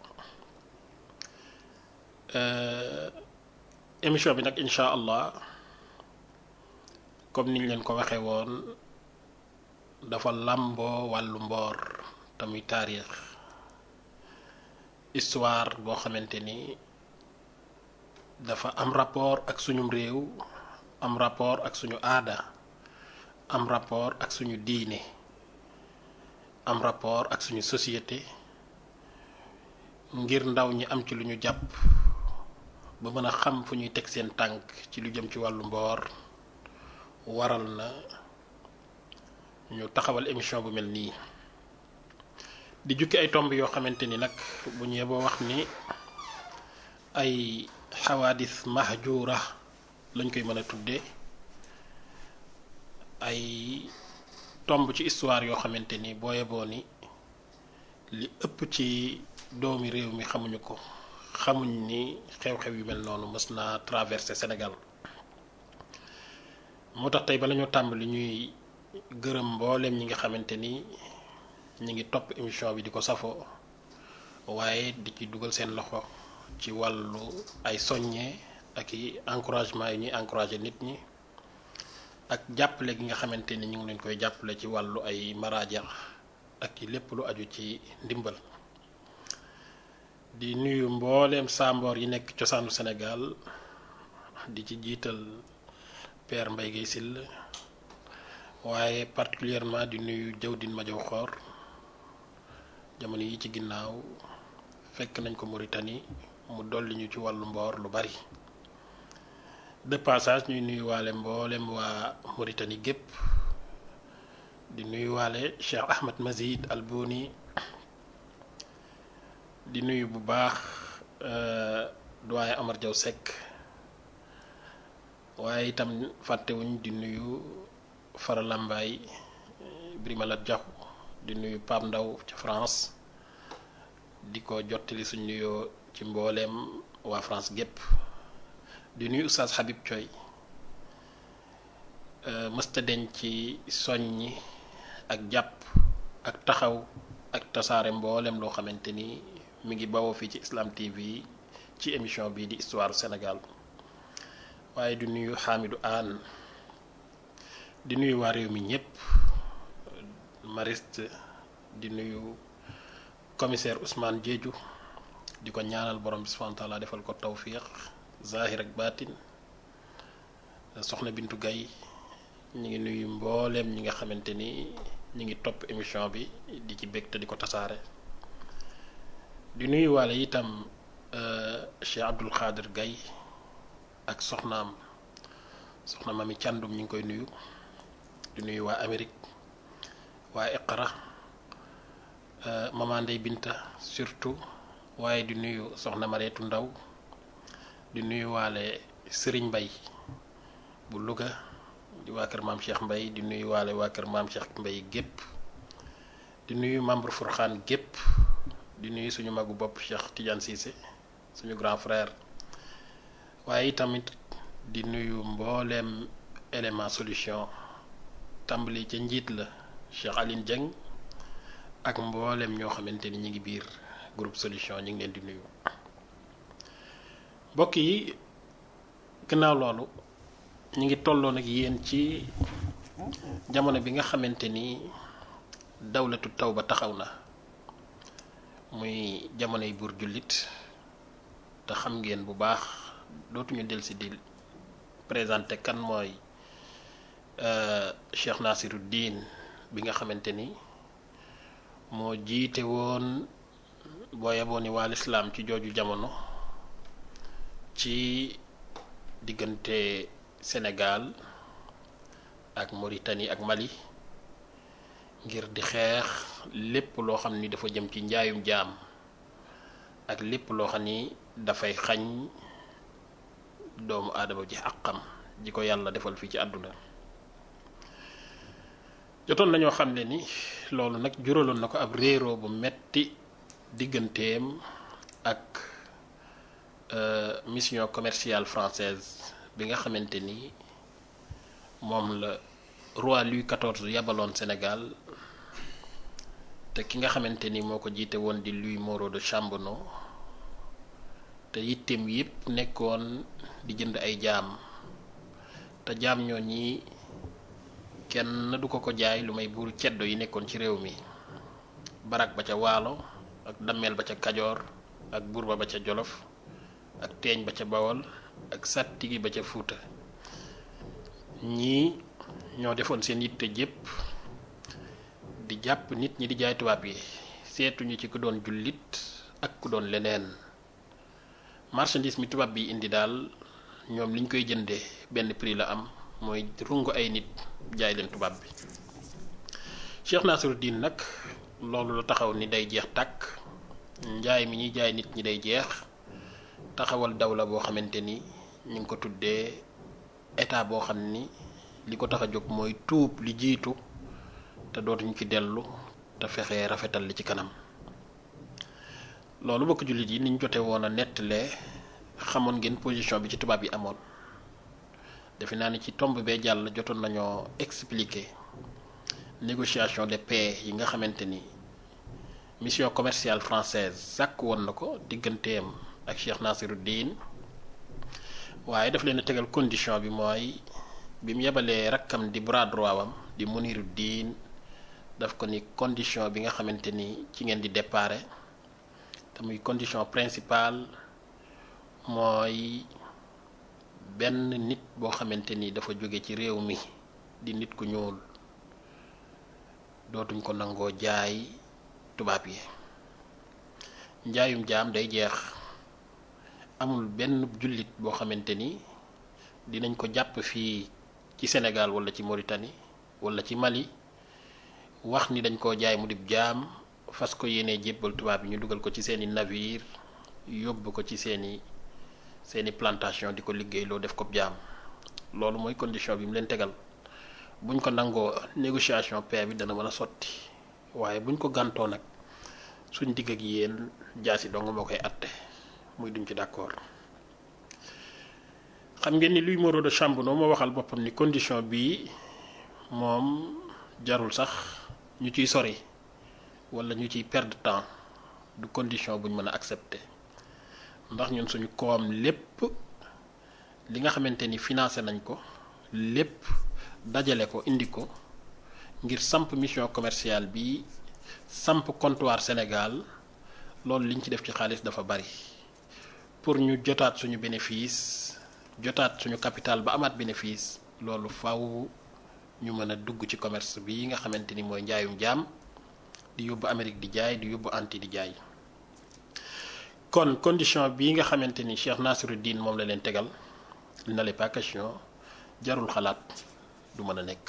émission bi nag incha allah comme niñ leen ko waxee woon dafa làmboo wàllu mboor te muy taarix histoire boo xamante ni dafa am rapport ak suñu réew am rapport ak suñu aada am rapport ak suñu diine am rapport ak suñu société ngir ndaw ñi am ci lu ñu jàpp ba mën a xam fu ñuy teg seen tànk ci lu jëm ci wàllu mboor waral na ñu taxawal émission bu mel nii di jukki ay tomb yoo xamante ni nag bu ñu yeboo wax ni ay xawaadis mahjura lañ koy mën a tuddee ay tomb ci histoire yoo xamante ni boo yeboo ni li ëpp ci doomi réew mi xamuñu ko xamuñ ni xew-xew yu mel noonu mës naa traversé Sénégal moo tax tey bala ñoo tàmbali ñuy gërëm mbooleem ñi nga xamante ni ñi ngi topp émission bi di ko safoo waaye di ci dugal seen loxo ci wàllu ay soññee ak i encouragement yi ñuy encouragé nit ñi ak jàppale gi nga xamante ni ñu ngi leen koy jàppale ci wàllu ay maraaja ak ci lépp lu aju ci ndimbal di nuyu mbooleem saamboor yi nekk cosaanu Sénégal di ci jiital Père Mbaye Guèye Syll waaye particulièrement di nuyu Jawdin Majaw Xoor jamono yi ci ginnaaw fekk nañ ko Mauritanie mu dolli ñu ci wàllu mboor lu bari de passage ñuy nuyu waale mboolem waa Mauritanie gépp di nuyu waale Cheikh Ahmed Mazid Al Bouni di nuyu bu baax doyen Amar Diaw Seck waaye itam fàttewuñ di nuyu Fara Lambaay Brimalat Diaw di nuyu Pape Ndaw ca France di ko jottali suñ nuyoo ci mbooleem waa France gépp di nuyu Oustaz Habib Thioy mësta deñ ci soññi ak jàpp ak taxaw ak tasaare mboolem loo xamante ni mi ngi bawoo fii ci Islam TV ci émission bii di histoire Sénégal waaye di nuyu Hamidou Anne di nuyu waa réew mi ñépp mariste di nuyu commissaire Ousmane Diédhiou di ko ñaanal borom bi subhanahu wa taala defal ko tawfiq zahir ak baatin soxna Bintu Gaye ñu ngi nuyu mbooleem ñi nga xamante ni ñu ngi topp émission bi di ci bég te di ko tasaare di nuyu waale itam Cheikh Abdul Xaadir Gaye ak soxnaam soxna Mami Càndum ñu ngi koy nuyu di nuyu waa Amérique waa Iqra Mama Ndey Binta surtout waaye di nuyu soxna Mareetu Ndaw di nuyu waale Sëriñ Mbay bu Louga di waa kër maam Cheikh Mbay di nuyu waale waa kër maam Cheikh Mbay gépp di nuyu membre Furxaan gépp di nuyu suñu magu bopp Cheikh Tidiane Cissé suñu grand frère waaye tamit di nuyu mbooleem élément solution tàmbali ca njiit la Cheikh Aline Dieng ak mbooleem ñoo xamante ni ñu ngi biir groupe solution ñu ngi leen di nuyu mbokk yi gannaaw loolu ñu ngi tolloon ak yéen ci jamono bi nga xamante ni dawlatu taw ba taxaw na muy jamonoy buur jullit te xam ngeen bu baax dootuñu delsi di présenté kan mooy Cheikh Nasiruddin bi nga xamante ni moo jiite woon boo yeboo ni waa lislaam ci jooju jamono ci diggante Sénégal ak Mauritanie ak Mali ngir di xeex lépp loo xam ni dafa jëm ci njaayum jaam ak lépp loo xam ni dafay xañ doomu aadama ji àqam ji ko yàlla defal fii ci àdduna jotoon nañoo xam ne ni loolu nag juraloon na ko ab réeroo bu metti digganteem ak mission commerciale française bi nga xamante ni moom la roi Louis XIV yabaloon Sénégal te ki nga xamante ni moo ko jiite woon di Louis Moreau de Chambonneau te yitteem yépp nekkoon di jënd ay jaam te jaam ñoo ñi kenn du ko ko jaay lu may buuru ceddo yi nekkoon ci réew mi barak ba ca waalo ak dammeel ba ca kajoor ak burba ba ca jolof ak teeñ ba ca bawol ak sàttigi ba ca fuuta ñii ñoo defoon seen yitte jépp di jàpp nit ñi di jaay tubaab yi seetuñu ci ku doon jullit ak ku doon leneen marchandise mi tubaab bi indi daal ñoom liñ koy jëndee benn prix la am mooy rungu ay nit jaay leen tubaab bi Cheikh Nasruddin nag loolu la taxaw ni day jeex tàkk njaay mi ñuy jaay nit ñi day jeex taxawal dawla boo xamante ni ñu ngi ko tuddee état boo xam ni li ko tax a jóg mooy tuub li jiitu te dootuñu ci dellu te fexe rafetal li ci kanam loolu bokk jullit yi niñ jote woon a nettalee xamoon ngeen position bi ci tubaab yi amoon defe naa ni ci tomb bee jàll jotoon nañoo expliquer négociation de paix yi nga xamante ni mission commerciale française sàkk woon na ko digganteem ak Cheikh Nasiruddin waaye daf leen a tegal condition bi mooy bi mu yebalee rakkam di bras droit wam di Muniruddin daf ko ni condition bi nga xamante ni ci ngeen di déparé te muy condition principale mooy benn nit boo xamante ni dafa jóge ci réew mi di nit ku ñuul dootuñ ko nangoo jaay tubaab yi njaayum jaam day jeex amul benn jullit boo xamante ni dinañ ko jàpp fii ci Sénégal wala ci Mauritanie wala ci Mali wax ni dañ koo jaay mu dib jaam fas ko yéenee jébbal tubaab yi ñu dugal ko ci seeni navire yóbbu ko ci seeni seeni plantation di ko liggéey loo def ko jaam loolu mooy condition bi mu leen tegal buñ ko nangoo négociation paix bi dana mën a sotti waaye buñ ko gàntoo nag suñ digg ak yéen jaasi dong moo koy atte muy duñ ci d'accord xam ngeen ni Louis Moreau de Chambonneau moo waxal boppam ni condition bii moom jarul sax ñu ciy sori wala ñu ciy perdre temps du condition buñ mën a accepter ndax ñun suñu koom lépp li nga xamante ni financé nañ ko lépp dajale ko indi ko ngir samp mission commerciale bi samp comptoir Sénégal loolu liñ ci def ci xaalis dafa bari pour ñu jotaat suñu bénéfice jotaat suñu capital ba amaat bénéfice loolu faw ñu mën a dugg ci commerce bi nga xamante ni mooy njaayum jaam di yóbbu Amérique di jaay di yóbbu anti di jaay kon condition bii nga xamante ni Cheikh Nasiruddin moom la leen tegal il n'allait pas question jarul xalaat du mën a nekk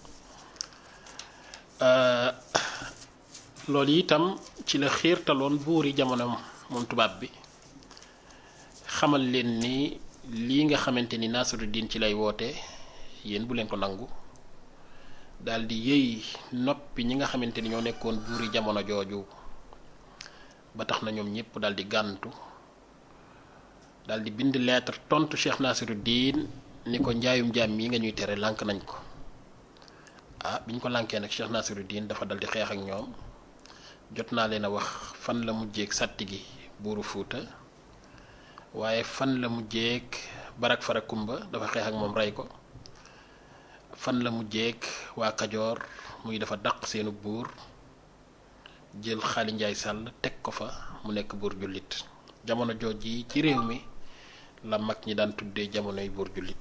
loolu itam ci la xiirtaloon buuri jamono moom tubaab bi xamal leen ni lii nga xamante ni Nasiruddin ci lay woote yéen bu leen ko nangu daal di yëy noppi ñi nga xamante ni ñoo nekkoon buuri jamono jooju ba tax na ñoom ñëpp daal di gàntu daal di bind lettre tontu Cheikh Nasiruddin ni ko njaayum jaam mii nga ñuy tere lànk nañ ko ah biñ ko lànkee nag Cheikh Nasiruddin dafa dal di xeex ak ñoom jot naa leen a wax fan la mujjeeg sàtti gi buuru Fuuta waaye fan la mujjeeg Barak Farakumba dafa xeex ak moom rey ko fan la mujjeeg waa Kajoor muy dafa daq seenu buur jël Xaali Njaay Sàll teg ko fa mu nekk buur jullit jamono jooj yi ci réew mi la mag ñi daan tuddee jamonoy buur jullit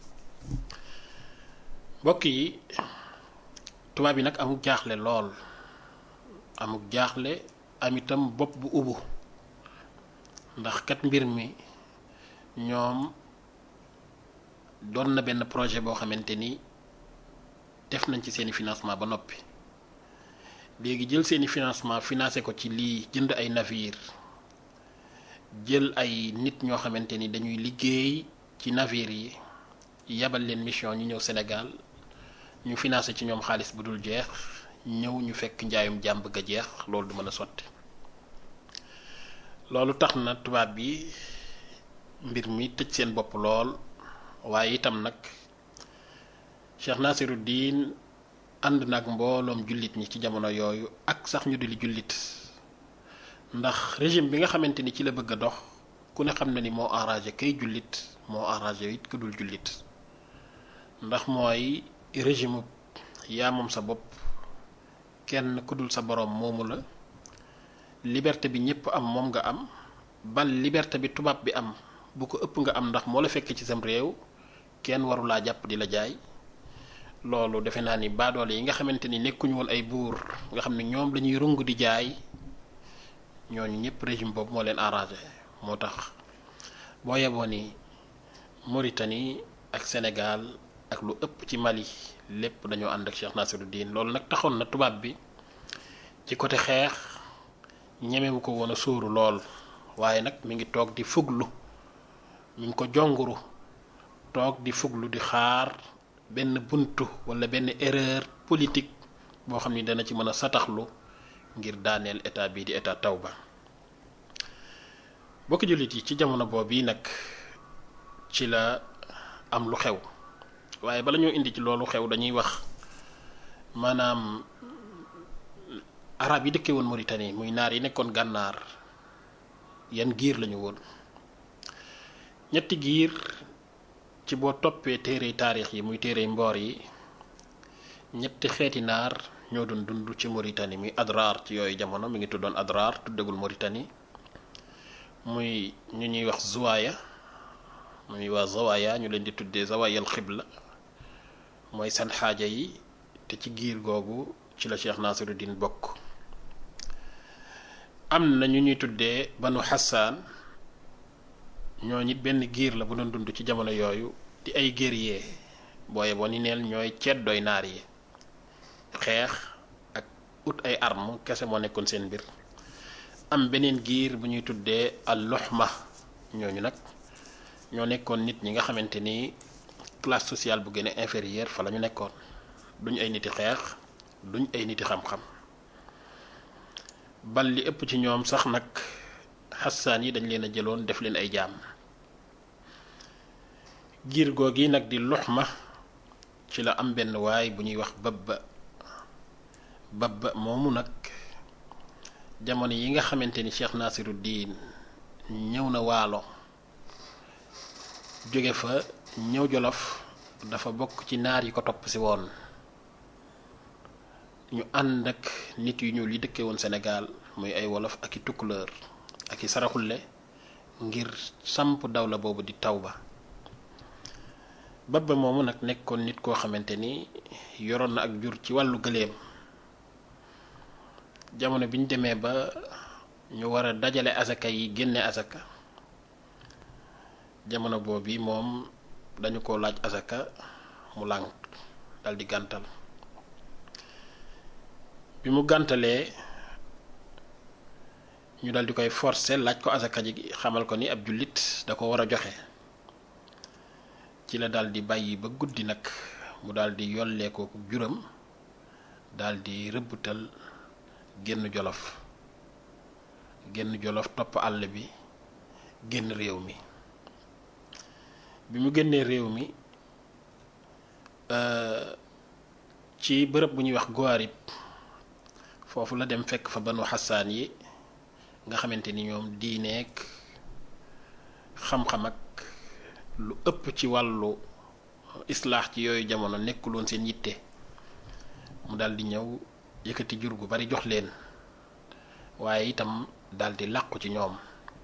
mbokk yi tubaab yi nag amuk jaaxle lool amuk jaaxle am itam bopp bu ubu ndax kat mbir mi ñoom doon na benn projet boo xamante ni def nañ ci seeni financement ba noppi léegi jël seeni financement financé ko ci lii jënd ay navire jël ay nit ñoo xamante ni dañuy liggéey ci navire yi yabal leen mission ñu ñëw Sénégal ñu financé ci ñoom xaalis bu dul jeex ñëw ñu fekk njaayum jàmb ga jeex loolu du mën a sotti loolu tax na tubaab bi mbir mi tëj seen bopp lool waaye itam nag Cheikh Nasiruddin ànd nag mbooloom jullit ñi ci jamono yooyu ak sax ñu di li jullit ndax régime bi nga xamante ni ci la bëgg a dox ku ne xam na ni moo arrangé kay jullit moo arrangé it ku dul jullit ndax mooy régime yaa moom sa bopp kenn ku dul sa boroom moomu la liberté bi ñépp am moom nga am bal liberté bi tubaab bi am bu ko ëpp nga am ndax moo la fekk ci sam réew kenn warulaa jàpp di la jaay loolu defe naa ni baadoole yi nga xamante ni nekkuñu woon ay buur nga xam ne ñoom lañuy rung di jaay ñooñu ñëpp régime boobu moo leen arrangé moo tax boo yeboo ni Mauritanie ak Sénégal ak lu ëpp ci Mali lépp dañoo ànd ak Cheikh Nasiruddin loolu nag taxoon na tubaab bi ci côté xeex ñemewu ko woon a sóoru lool waaye nag mi ngi toog di fuglu mi ngi ko jonguru toog di fuglu di xaar benn buntu wala benn erreur politique boo xam ni dana ci mën a sataxlu ngir daaneel état bii di état tawba bokki jullit yi ci jamono boobu yi nag ci la am lu xew waaye bala ñoo indi ci loolu xew dañuy wax maanaam arab yi dëkkee woon Mauritanie muy naar yi nekkoon gànnaar yan giir lañu woon ñetti giir ci boo toppee téere taarix yi muy téere mboor yi ñetti xeeti naar ñoo doon dund ci Mauritanie muy Adrar ci yooyu jamono mi ngi tuddoon Adrar tuddagul Mauritanie muy ñu ñuy wax Zuwaaya muy waa Zawaaya ñu leen di tuddee Zawayal Xibla mooy seen xaaja yi te ci giir googu ci la Cheikh Nasiruddin bokk am na ñu ñuy tuddee Banu Hassaan ñoo ñit benn giir la bu doon dund ci jamono yooyu di ay guerrier booye boo ni neel ñooy ceddooy naar yi xeex ak ut ay arme kese moo nekkoon seen mbir am beneen giir bu ñuy tuddee al luxma ñooñu nag ñoo nekkoon nit ñi nga xamante ni classe sociale bu gën a inférieure fa la ñu nekkoon duñ ay niti xeex duñ ay niti xam-xam bal li ëpp ci ñoom sax nag xassaan yi dañ leen a jëloon def leen ay jaam giir googi nag di luxma ci la am benn waay bu ñuy wax babba babba moomu nag jamono yi nga xamante ni Cheikh Nasiruddin ñëw na waalo jóge fa ñëw jolof dafa bokk ci naar yi ko topp si woon ñu ànd ak nit yu ñuul yi dëkkee woon Sénégal muy ay wolof ak i tukkuleur ak i saraxulle ngir samp dawla boobu di Tawba babba moomu nag nekkoon nit koo xamante ni yoroon na ak jur ci wàllu gëléem jamono bi ñu demee ba ñu war a dajale asaka yi génne asaka jamono boobu moom dañu ko laaj asaka mu lànk dal di gàntal bi mu gàntalee ñu dal di koy forcer laaj ko asaka ji xamal ko ni ab jullit da ko war a joxe ci la dal di bàyyi ba guddi nag mu dal di yollee ko juram dal di rëbbutal génn jolof génn jolof topp àll bi génn réew mi bi mu génnee réew mi ci bërëb bu ñuy wax Guarib foofu la dem fekk fa banu xasaan yi nga xamante ni ñoom diineek xam-xam ak lu ëpp ci wàllu islaax ci yooyu jamono nekkuloon seen yitte mu daldi ñëw yëkkati jur gu bari jox leen waaye itam daldi làqu ci ñoom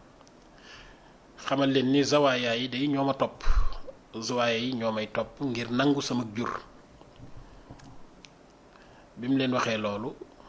xamal leen ni zawaaya yi day ñoo ma topp zawaaya yi ñoo may topp ngir nangu sama jur bi mu leen waxee loolu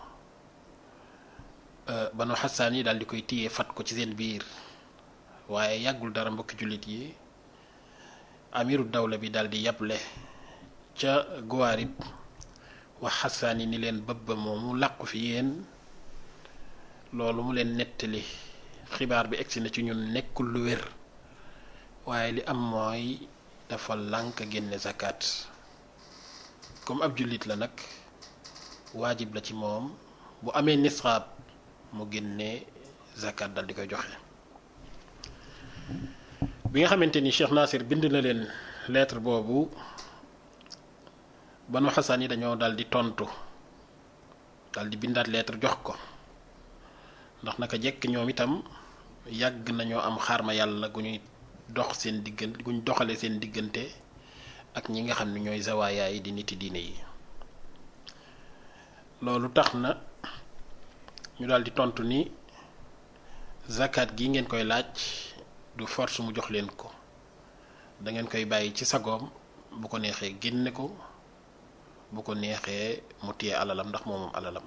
banu xasaan yi daal di koy téye fat ko ci seen biir waaye yàggul dara mbokki jullit yi amiru dawla bi daal di yable ca Guwaarib wax xasaan yi ni leen bëbba moomu làqu fi yéen loolu mu leen nettali xibaar bi egsi na ci ñun nekkul lu wér waaye li am mooy dafa lànk génne zakat comme ab jullit la nag waajib la ci moom bu amee nisxaab mu génne zakat dal di koy joxe bi nga xamante ni Cheikh Nasir bind na leen lettre boobu banu xasaan yi dañoo dal di tontu dal di bindaat lettre jox ko ndax naka jekk ñoom itam yàgg nañoo am xarma yàlla gu ñuy dox seen diggante gu ñu doxale seen diggante ak ñi nga xam ne ñooy zawaayaa yi di niti diine yi loolu tax na ñu daal di tontu ni zakat gi ngeen koy laaj du force mu jox leen ko da ngeen koy bàyyi ci sagoom bu ko neexee génne ko bu ko neexee mu téye alalam ndax moomam alalam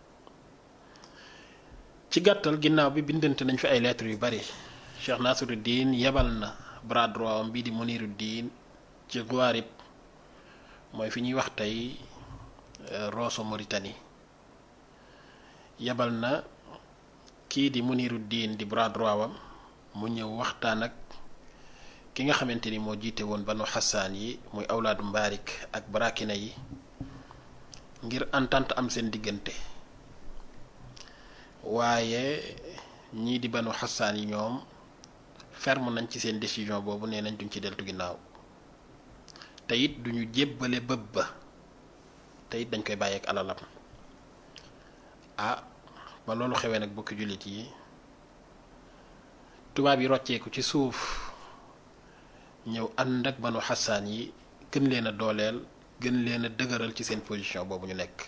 ci gàttal ginnaaw bi bindante nañ fi ay lettres yu bari Cheikh Nasiruddin yebal na bras droit am bii di Muniruddin ci Guarib mooy fi ñuy wax tey Rosso Mauritanie yebal na kii di Muniruddin di bras droit wam mu ñëw waxtaan ak ki nga xamante ni moo jiite woon banu xasaan yi muy awlaadu mbaarik ak barakina yi ngir entente am seen diggante waaye ñii di banu xasaan yi ñoom ferme nañ ci seen décision boobu nee nañ duñ ci deltu ginnaaw te it duñu jébbale bëb ba te it dañ koy bàyyi ak alalam ah ba loolu xewee nag bokki jullit yi tubaab yi rocceeku ci suuf ñëw ànd ak banu xasaan yi gën leen a dooleel gën leen a dëgëral ci seen position boobu ñu nekk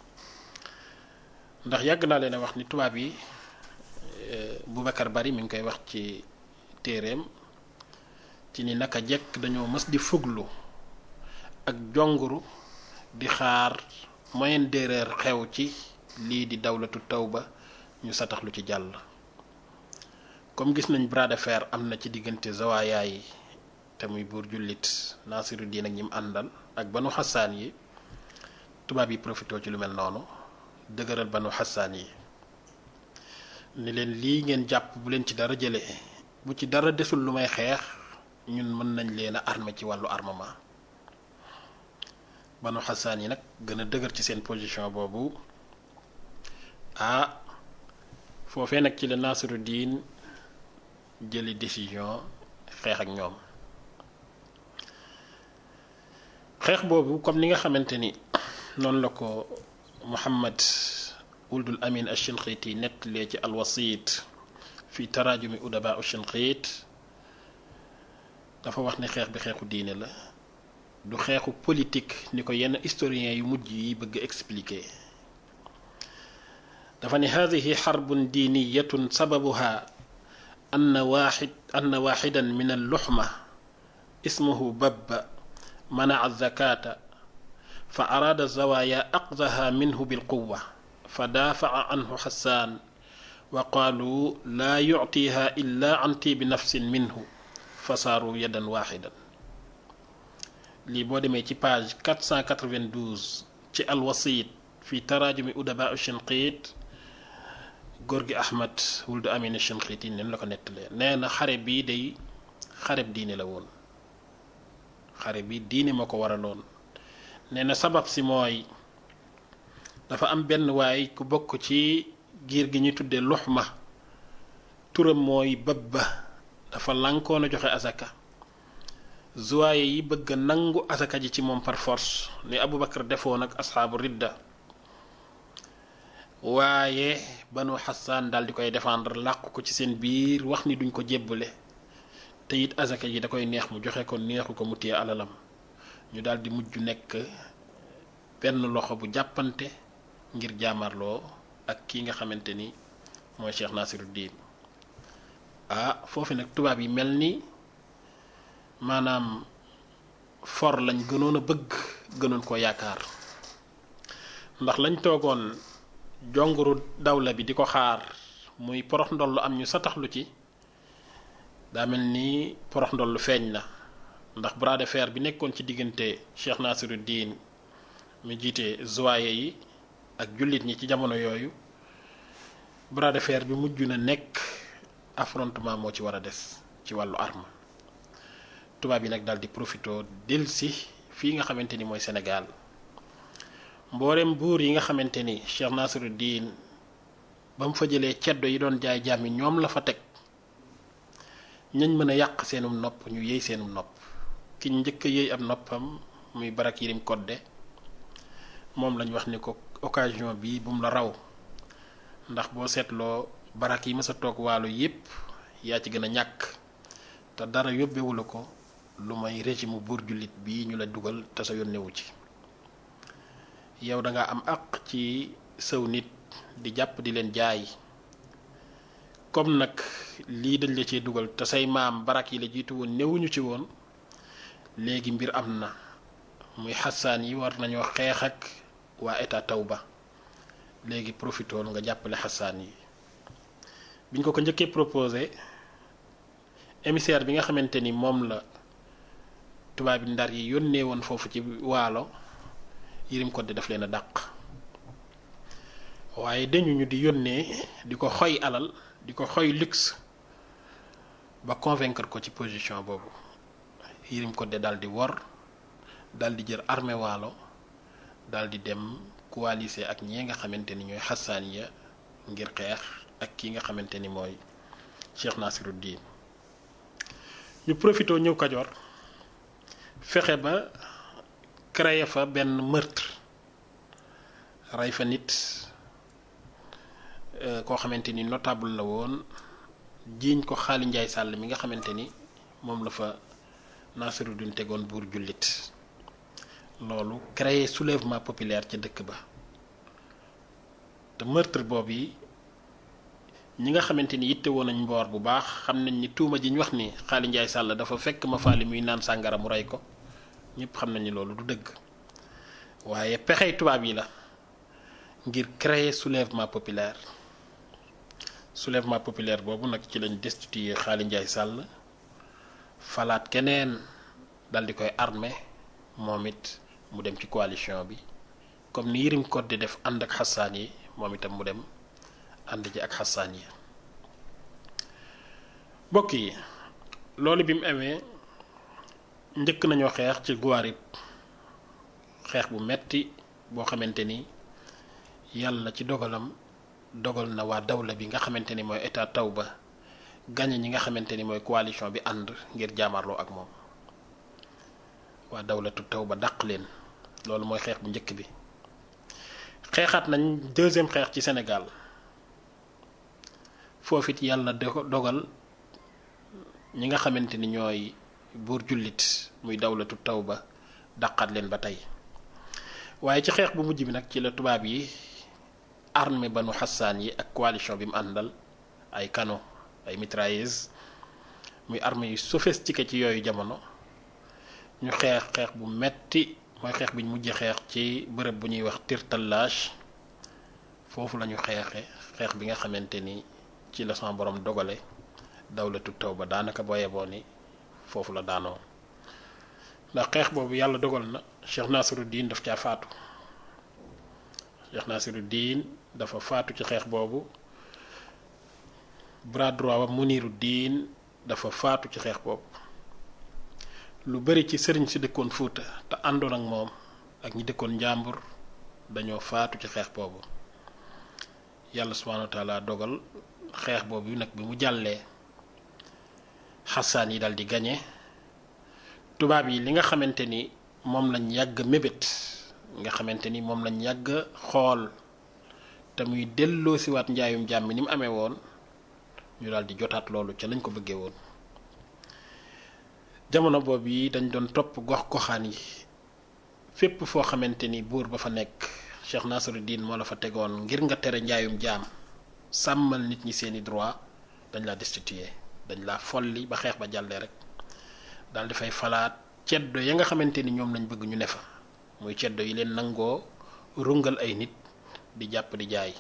ndax yàgg naa leen a wax ni tubaab yi Boubacar Bari mi ngi koy wax ci téereem ci ni naka jekk dañoo mës di fuglu ak jonguru di xaar moyen d'erreur xew ci lii di dawlatu tawba ñu sataxlu ci jàll comme gis nañ bras de fer am na ci diggante zawaayaa yi te muy buur jullit Nasiruddin ak ñi mu àndal ak banu xasaan yi tubaab yi profité ci lu mel noonu dëgëral banu xasaan yi ni leen lii ngeen jàpp bu leen ci dara jële bu ci dara desul lu may xeex ñun mën nañ leen a armé ci wàllu armement banu xasaan yi nag gën a dëgër ci seen position boobu ah foofee nag ci la Nasiruddin jëli décision xeex ak ñoom xeex boobu comme ni nga xamante ni noonu la ko Muhammad wuldul Amin Ash-Shinqiti nettalee ci alwasit fi taraajumi udaba Ash-Shinqit dafa wax ne xeex bi xeexu diine la du xeexu politique ni ko yenn historiens yu mujj yi bëgg expliquer dafa ne hadihi xarbun diiniyatun sababuha anna waaxid anna waaxidan min alluxma ismuhu babba منع الزكاة فأراد الزوايا أخذها منه بالقوة فدافع عنه حسان وقالوا لا يعطيها إلا عن طيب نفس منه فصاروا يدا واحدا لي بو ديمي ci page 492 ci الوسيط في تراجم أدباء الشنقيط غورغي أحمد ولد أمين الشنقيطي نين لاكو نيتلé néna xare bi day xare diine la woon xare bi diine moo ko waraloon nee na sabab si mooy dafa am benn waay ku bokk ci giir gi ñuy tuddee luxma turam mooy babba dafa lankoon a joxe asaka zuwaaye yi bëgg a nangu asaka ji ci moom par force ni Aboubacar defoon ak asxaabu ridda waaye banu xasaan daal di koy défendre làqu ko ci seen biir wax ni duñ ko jébbale te it azaka yi da koy neex mu joxe ko neexu ko mu téye alalam ñu daal di mujj nekk benn loxo bu jàppante ngir jaamarloo ak ki nga xamante ni mooy Cheikh Nasiruddin ah foofu nag tubaab yi mel ni maanaam for lañ gënoon a bëgg gënoon ko yaakaar ndax lañ toogoon jonguru dawla bi di ko xaar muy porox ndollu am ñu sataxlu ci daa mel ni porox ndollu feeñ na ndax bras de fer bi nekkoon ci diggante Cheikh Nasiruddin mi jiite zoye yi ak jullit ñi ci jamono yooyu bras de fer bi mujj na nekk affrontement moo ci war a des ci wàllu arme tubaab yi nag daal di profito delsi fii nga xamante ni mooy Sénégal mboolem buur yi nga xamante ni Cheikh Nasiruddin ba mu fa jëlee ceddo yi doon jaay jàmmi ñoom la fa teg ñañ mën a yàq seenum nopp ñu yéey seenum nopp ki njëkk a yéey ab noppam muy barak yirim kodde moom lañ wax ni ko occasion bi bu mu la raw ndax boo seetloo barak yi mës a toog waalo yépp yaa ci gën a ñàkk te dara yóbbewu la ko lu may régime buur jullit bii ñu la dugal te sa yónnewu ci yow da nga am àq ci sëw nit di jàpp di leen jaay comme nag lii dañ la cee dugal te say maam barak yi la jiitu woon newuñu ci woon léegi mbir am na muy xasaan yi war nañoo xeex ak waa état tawba léegi profitool nga jàppale xasaan yi biñ ko ko njëkkee proposé émissaire bi nga xamante ni moom la tubaab yi ndar yi yónnee woon foofu ci waalo Yërim Kodde daf leen a dàq waaye dañu ñu di yónnee di ko xoy alal di ko xoy luxe ba convaincre ko ci position boobu Yërim Kodde daal di wor daal di jël armée waalo daal di dem coalisé ak ñi nga xamante ni ñooy xasaan ya ngir xeex ak ki nga xamante ni mooy Cheikh Nasiruddin ñu profité ñëw Kajoor fexe ba créer fa benn meurtre rey fa nit koo xamante ni notable la woon jiiñ ko Xaali Njaay Sàll mi nga xamante ni moom la fa Nasiruddin tegoon buur jullit loolu créer soulèvement populaire ca dëkk ba te meurtre boobu yi ñi nga xamante ni yitte woon nañ mboor bu baax xam nañ ni tuuma ji ñu wax ni Xaali Njaay Sàll dafa fekk ma faali muy naan sàngara mu rey ko ñëpp xam nañ ni loolu du dëgg waaye pexey tubaab yi la ngir créer soulèvement populaire soulèvement populaire boobu nag ci lañ destitué Xaali Njaay Sàll falaat keneen dal di koy armé moom it mu dem ci coalition bi comme ni Yërim Kodde def ànd ak xasaan yi moom itam mu dem ànd ji ak xasaan yi mbokk yi loolu bi mu amee njëkk nañoo xeex ci Guarib xeex bu metti boo xamante ni yàlla ci dogalam dogal na waa dawla bi nga xamante ni mooy état Tawba gañe ñi nga xamante ni mooy coalition bi ànd ngir jaamarloo ak moom waa dawlatu Tawba dàq leen loolu mooy xeex bu njëkk bi xeexaat nañ deuxième xeex ci Sénégal foofu it yàlla dogal ñi nga xamante ni ñooy buur jullit muy dawlatu Tawba dàqaat leen ba tey waaye ci xeex bu mujj bi nag ci la tubaab yi armée banu xasaan yi ak coalition bi mu àndal ay canon ay mitrailleuses muy armée yu sophistiqué ci yooyu jamono ñu xeex xeex bu metti mooy xeex bi ñu mujj xeex ci bërëb bu ñuy wax tirtallage foofu la ñu xeexe xeex bi nga xamante ni ci la sama borom dogale dawlatu Tawba daanaka boo yeboo ni foofu la daanoo ndax xeex boobu yàlla dogal na Cheikh Nasiruddin daf caa faatu Cheikh Nasiruddin dafa faatu ci xeex boobu bras droit wa Muniruddin dafa faatu ci xeex boobu lu bari ci sëriñ si dëkkoon Fuuta te àndoon ak moom ak ñi dëkkoon njàmbur dañoo faatu ci xeex boobu yàlla subhaanahu wa taala dogal xeex boobu nag bi mu jàllee xasaan yi dal di gañe tubaab yi li nga xamante ni moom lañ yàgg mébét nga xamante ni moom lañ yàgg xool te muy delloo siwaat njaayum jàmm ni mu amee woon ñu daal di jotaat loolu ca lañ ko bëggee woon jamono boobu yi dañ doon topp gox goxaan yi fépp foo xamante ni buur ba fa nekk Cheikh Nasiruddin moo la fa tegoon ngir nga tere njaayum jaam sàmmal nit ñi seeni droit dañ laa destituer dañ laa folli ba xeex ba jàllee rek daal di fay falaat ceddo ya nga xamante ni ñoom lañ bëgg ñu ne fa muy ceddo yi leen nangoo rungal ay nit di jàpp di jaay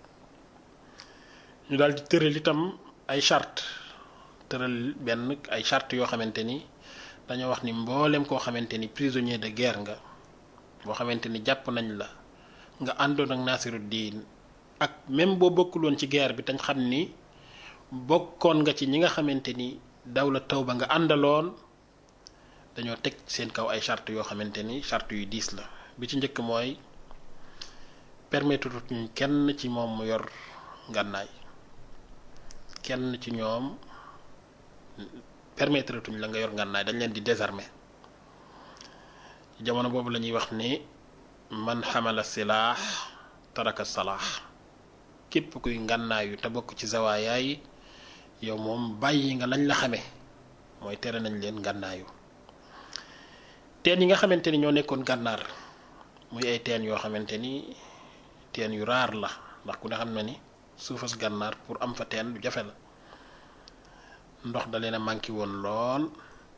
ñu daal di tëral itam ay charte tëral benn ay charte yoo xamante ni dañoo wax ni mboolem koo xamante ni prisonnier de guerre nga boo xamante ni jàpp nañ la nga àndoon ak Nasiruddin ak même boo bokkuloon ci guerre bi tañ xam ni bokkoon nga ci ñi nga xamante ni dawla Tawba nga àndaloon dañoo teg seen kaw ay charte yoo xamante ni charte yu diis la bi ci njëkk mooy permettre ñu kenn ci moom mu yor ngànnaay kenn ci ñoom permettre tuñ la nga yor ngànnaay dañ leen di désarmer jamono boobu la ñuy wax ni man xamala silaax taraka salaax képp kuy ngànnaayu te bokk ci zawaayaa yi yow moom bàyyi nga lañ la xame mooy tere nañ leen ngànnaayu teen yi nga xamante ni ñoo nekkoon gànnaar muy ay teen yoo xamante ni teen yu raar la ndax ku ne xam na ni suufas gànnaar pour am fa teen lu jafe la ndox da leen a manqué woon lool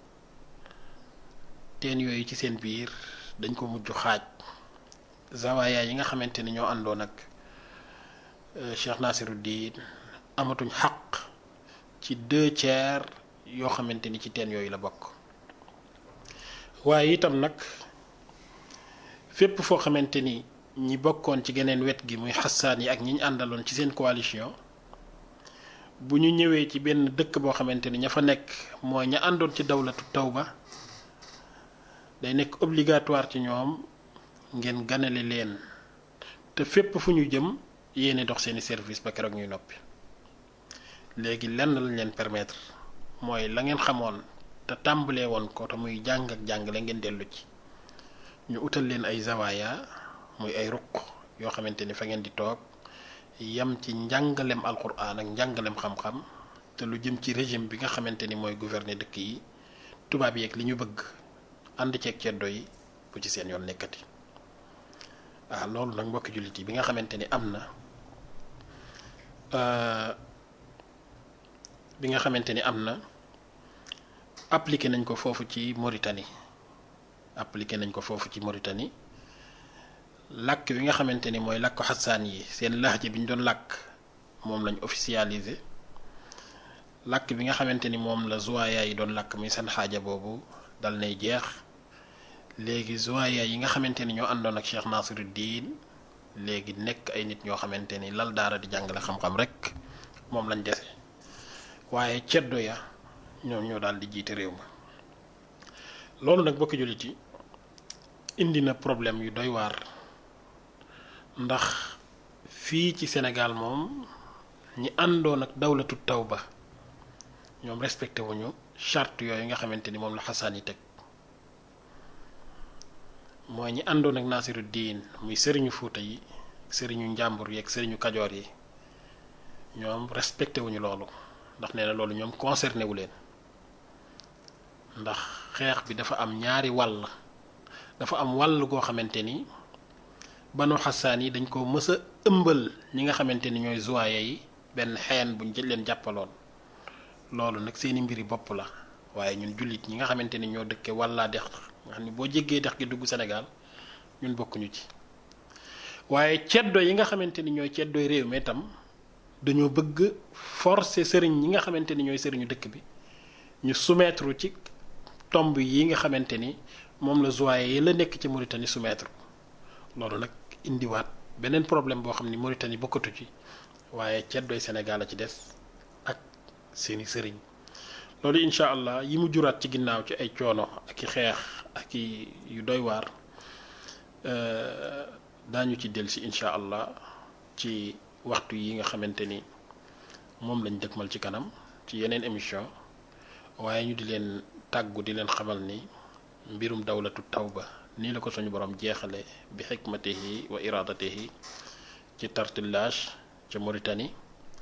teen yooyu ci seen biir dañ ko mujj xaaj zawaaya yi nga xamante ni ñoo àndoon ak Cheikh Nasiruddin amatuñ xaq ci deux tiers yoo xamante ni ci teen yooyu la bokk waaye itam nag fépp foo xamante ni ñi bokkoon ci geneen wet gi muy xasaan yi ak ñi ñu àndaloon ci seen coalition bu ñu ñëwee ci benn dëkk boo xamante ni ña fa nekk mooy ña àndoon ci dawlatu tawba day nekk obligatoire ci ñoom ngeen ganale leen te fépp fu ñu jëm yéene dox seeni service ba keroog ñuy noppi léegi lenn lañ leen permettre mooy la ngeen xamoon te tàmbalee woon ko te muy jàng ak jàngale ngeen dellu ci ñu utal leen ay zawaaya muy ay ruq yoo xamante ni fa ngeen di toog yam ci njàngalem alquran ak njàngalem xam-xam te lu jëm ci régime bi nga xamante ni mooy gouverner dëkk yi tubaab yeeg li ñu bëgg ànd ceeg ceddo yi bu ci seen yoon nekkati waaw loolu nag mbokki jullit yi bi nga xamante ni am na bi nga xamante ni am na appliqué nañ ko foofu ci Mauritanie appliqué nañ ko foofu ci Mauritanie làkk bi nga xamante ni mooy làkku xasaan yi seen laxje bi ñu doon làkk moom lañ officialisé làkk bi nga xamante ni moom la zuwaaya yi doon làkk muy seen xaaja boobu dal nay jeex léegi zuwaaya yi nga xamante ni ñoo àndoon ak Cheikh Nasiruddin léegi nekk ay nit ñoo xamante ni lal daara di jàngale xam-xam rek moom lañ dese waaye ceddo ya ñoom ñoo daal di jiite réew ma loolu nag bokki jullit yi indi na problème yu doy waar ndax fii ci Sénégal moom ñi àndoon ak dawlatu tawba ñoom respecté wuñu charte yooyu nga xamante ni moom la xasaan yi teg mooy ñi àndoon ak Nasiru diin muy sëriñu Fuuta yi sëriñu njàmbur yi ak sëriñu Kajoor yi ñoom respecté wuñu loolu ndax nee na loolu ñoom concerné wu leen ndax xeex bi dafa am ñaari wàll dafa am wàll goo xamante ni banu xasaan yi dañ ko mës a ëmbal ñi nga xamante ni ñooy zuwaaye yi benn xeen buñ jël leen jàppaloon loolu nag seeni mbiri bopp la waaye ñun jullit ñi nga xamante ni ñoo dëkke wàllaa dex nga xam ni boo jéggee dex gi dugg Sénégal ñun bokkuñu ci waaye ceddo yi nga xamante ni ñooy ceddooy réew mi itam dañoo bëgg forcer sëriñ ñi nga xamante ni ñooy sëriñu dëkk bi ñu soumettre ci tomb yi nga xamante ni moom la zuwaaye yi la nekk ci Mauritanie soumettre loolu nag indiwaat beneen problème boo xam ni Mauritanie bokkatu ci waaye ceddooy Sénégal a ci des ak seeni sëriñ loolu incha allah yi mu juraat ci ginnaaw ci ay coono ak i xeex ak i yu doy waar daañu ci dellusi incha allah ci waxtu yi nga xamante ni moom lañ dëkkmal ci kanam ci yeneen émission waaye ñu di leen tàggu di leen xamal ni mbirum dawlatu tawba nii la ko suñu borom jeexale bi xikmatihi wa iradatihi ci tartillage ca Mauritanie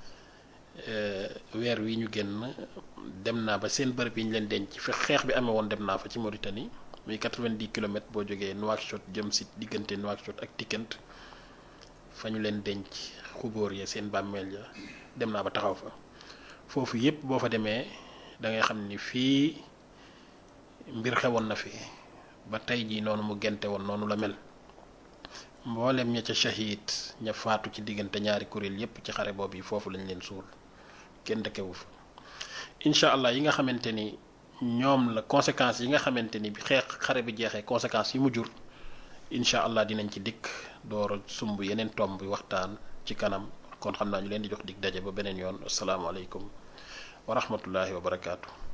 weer wi ñu génn dem naa ba seen bërëb yi ñu leen denc fi xeex bi amee woon dem naa fa ci Mauritanie muy 90 kilomètres boo jógee Nouakchott jëm si diggante Nouakchott ak Tikent fa ñu leen denc xubóor ya seen bàmmeel ya dem naa ba taxaw fa foofu yépp boo fa demee da ngay xam ni fii mbir xewoon na fi ba tey jii noonu mu gente woon noonu la mel mboolem ña ca shahid ña faatu ci diggante ñaari kuréel yépp ci xare boobu yi foofu lañ leen suul kenn dëkkewu fa incha allah yi nga xamante ni ñoom la conséquences yi nga xamante ni bi xeex xare bi jeexee conséquences yi mu jur incha allah dinañ ci dikk door a sumb yeneen tomb bi waxtaan ci kanam kon xam naa ñu leen di jox dig daje ba beneen yoon asalaamaaleykum wa rahmatullahi wa barakaatu.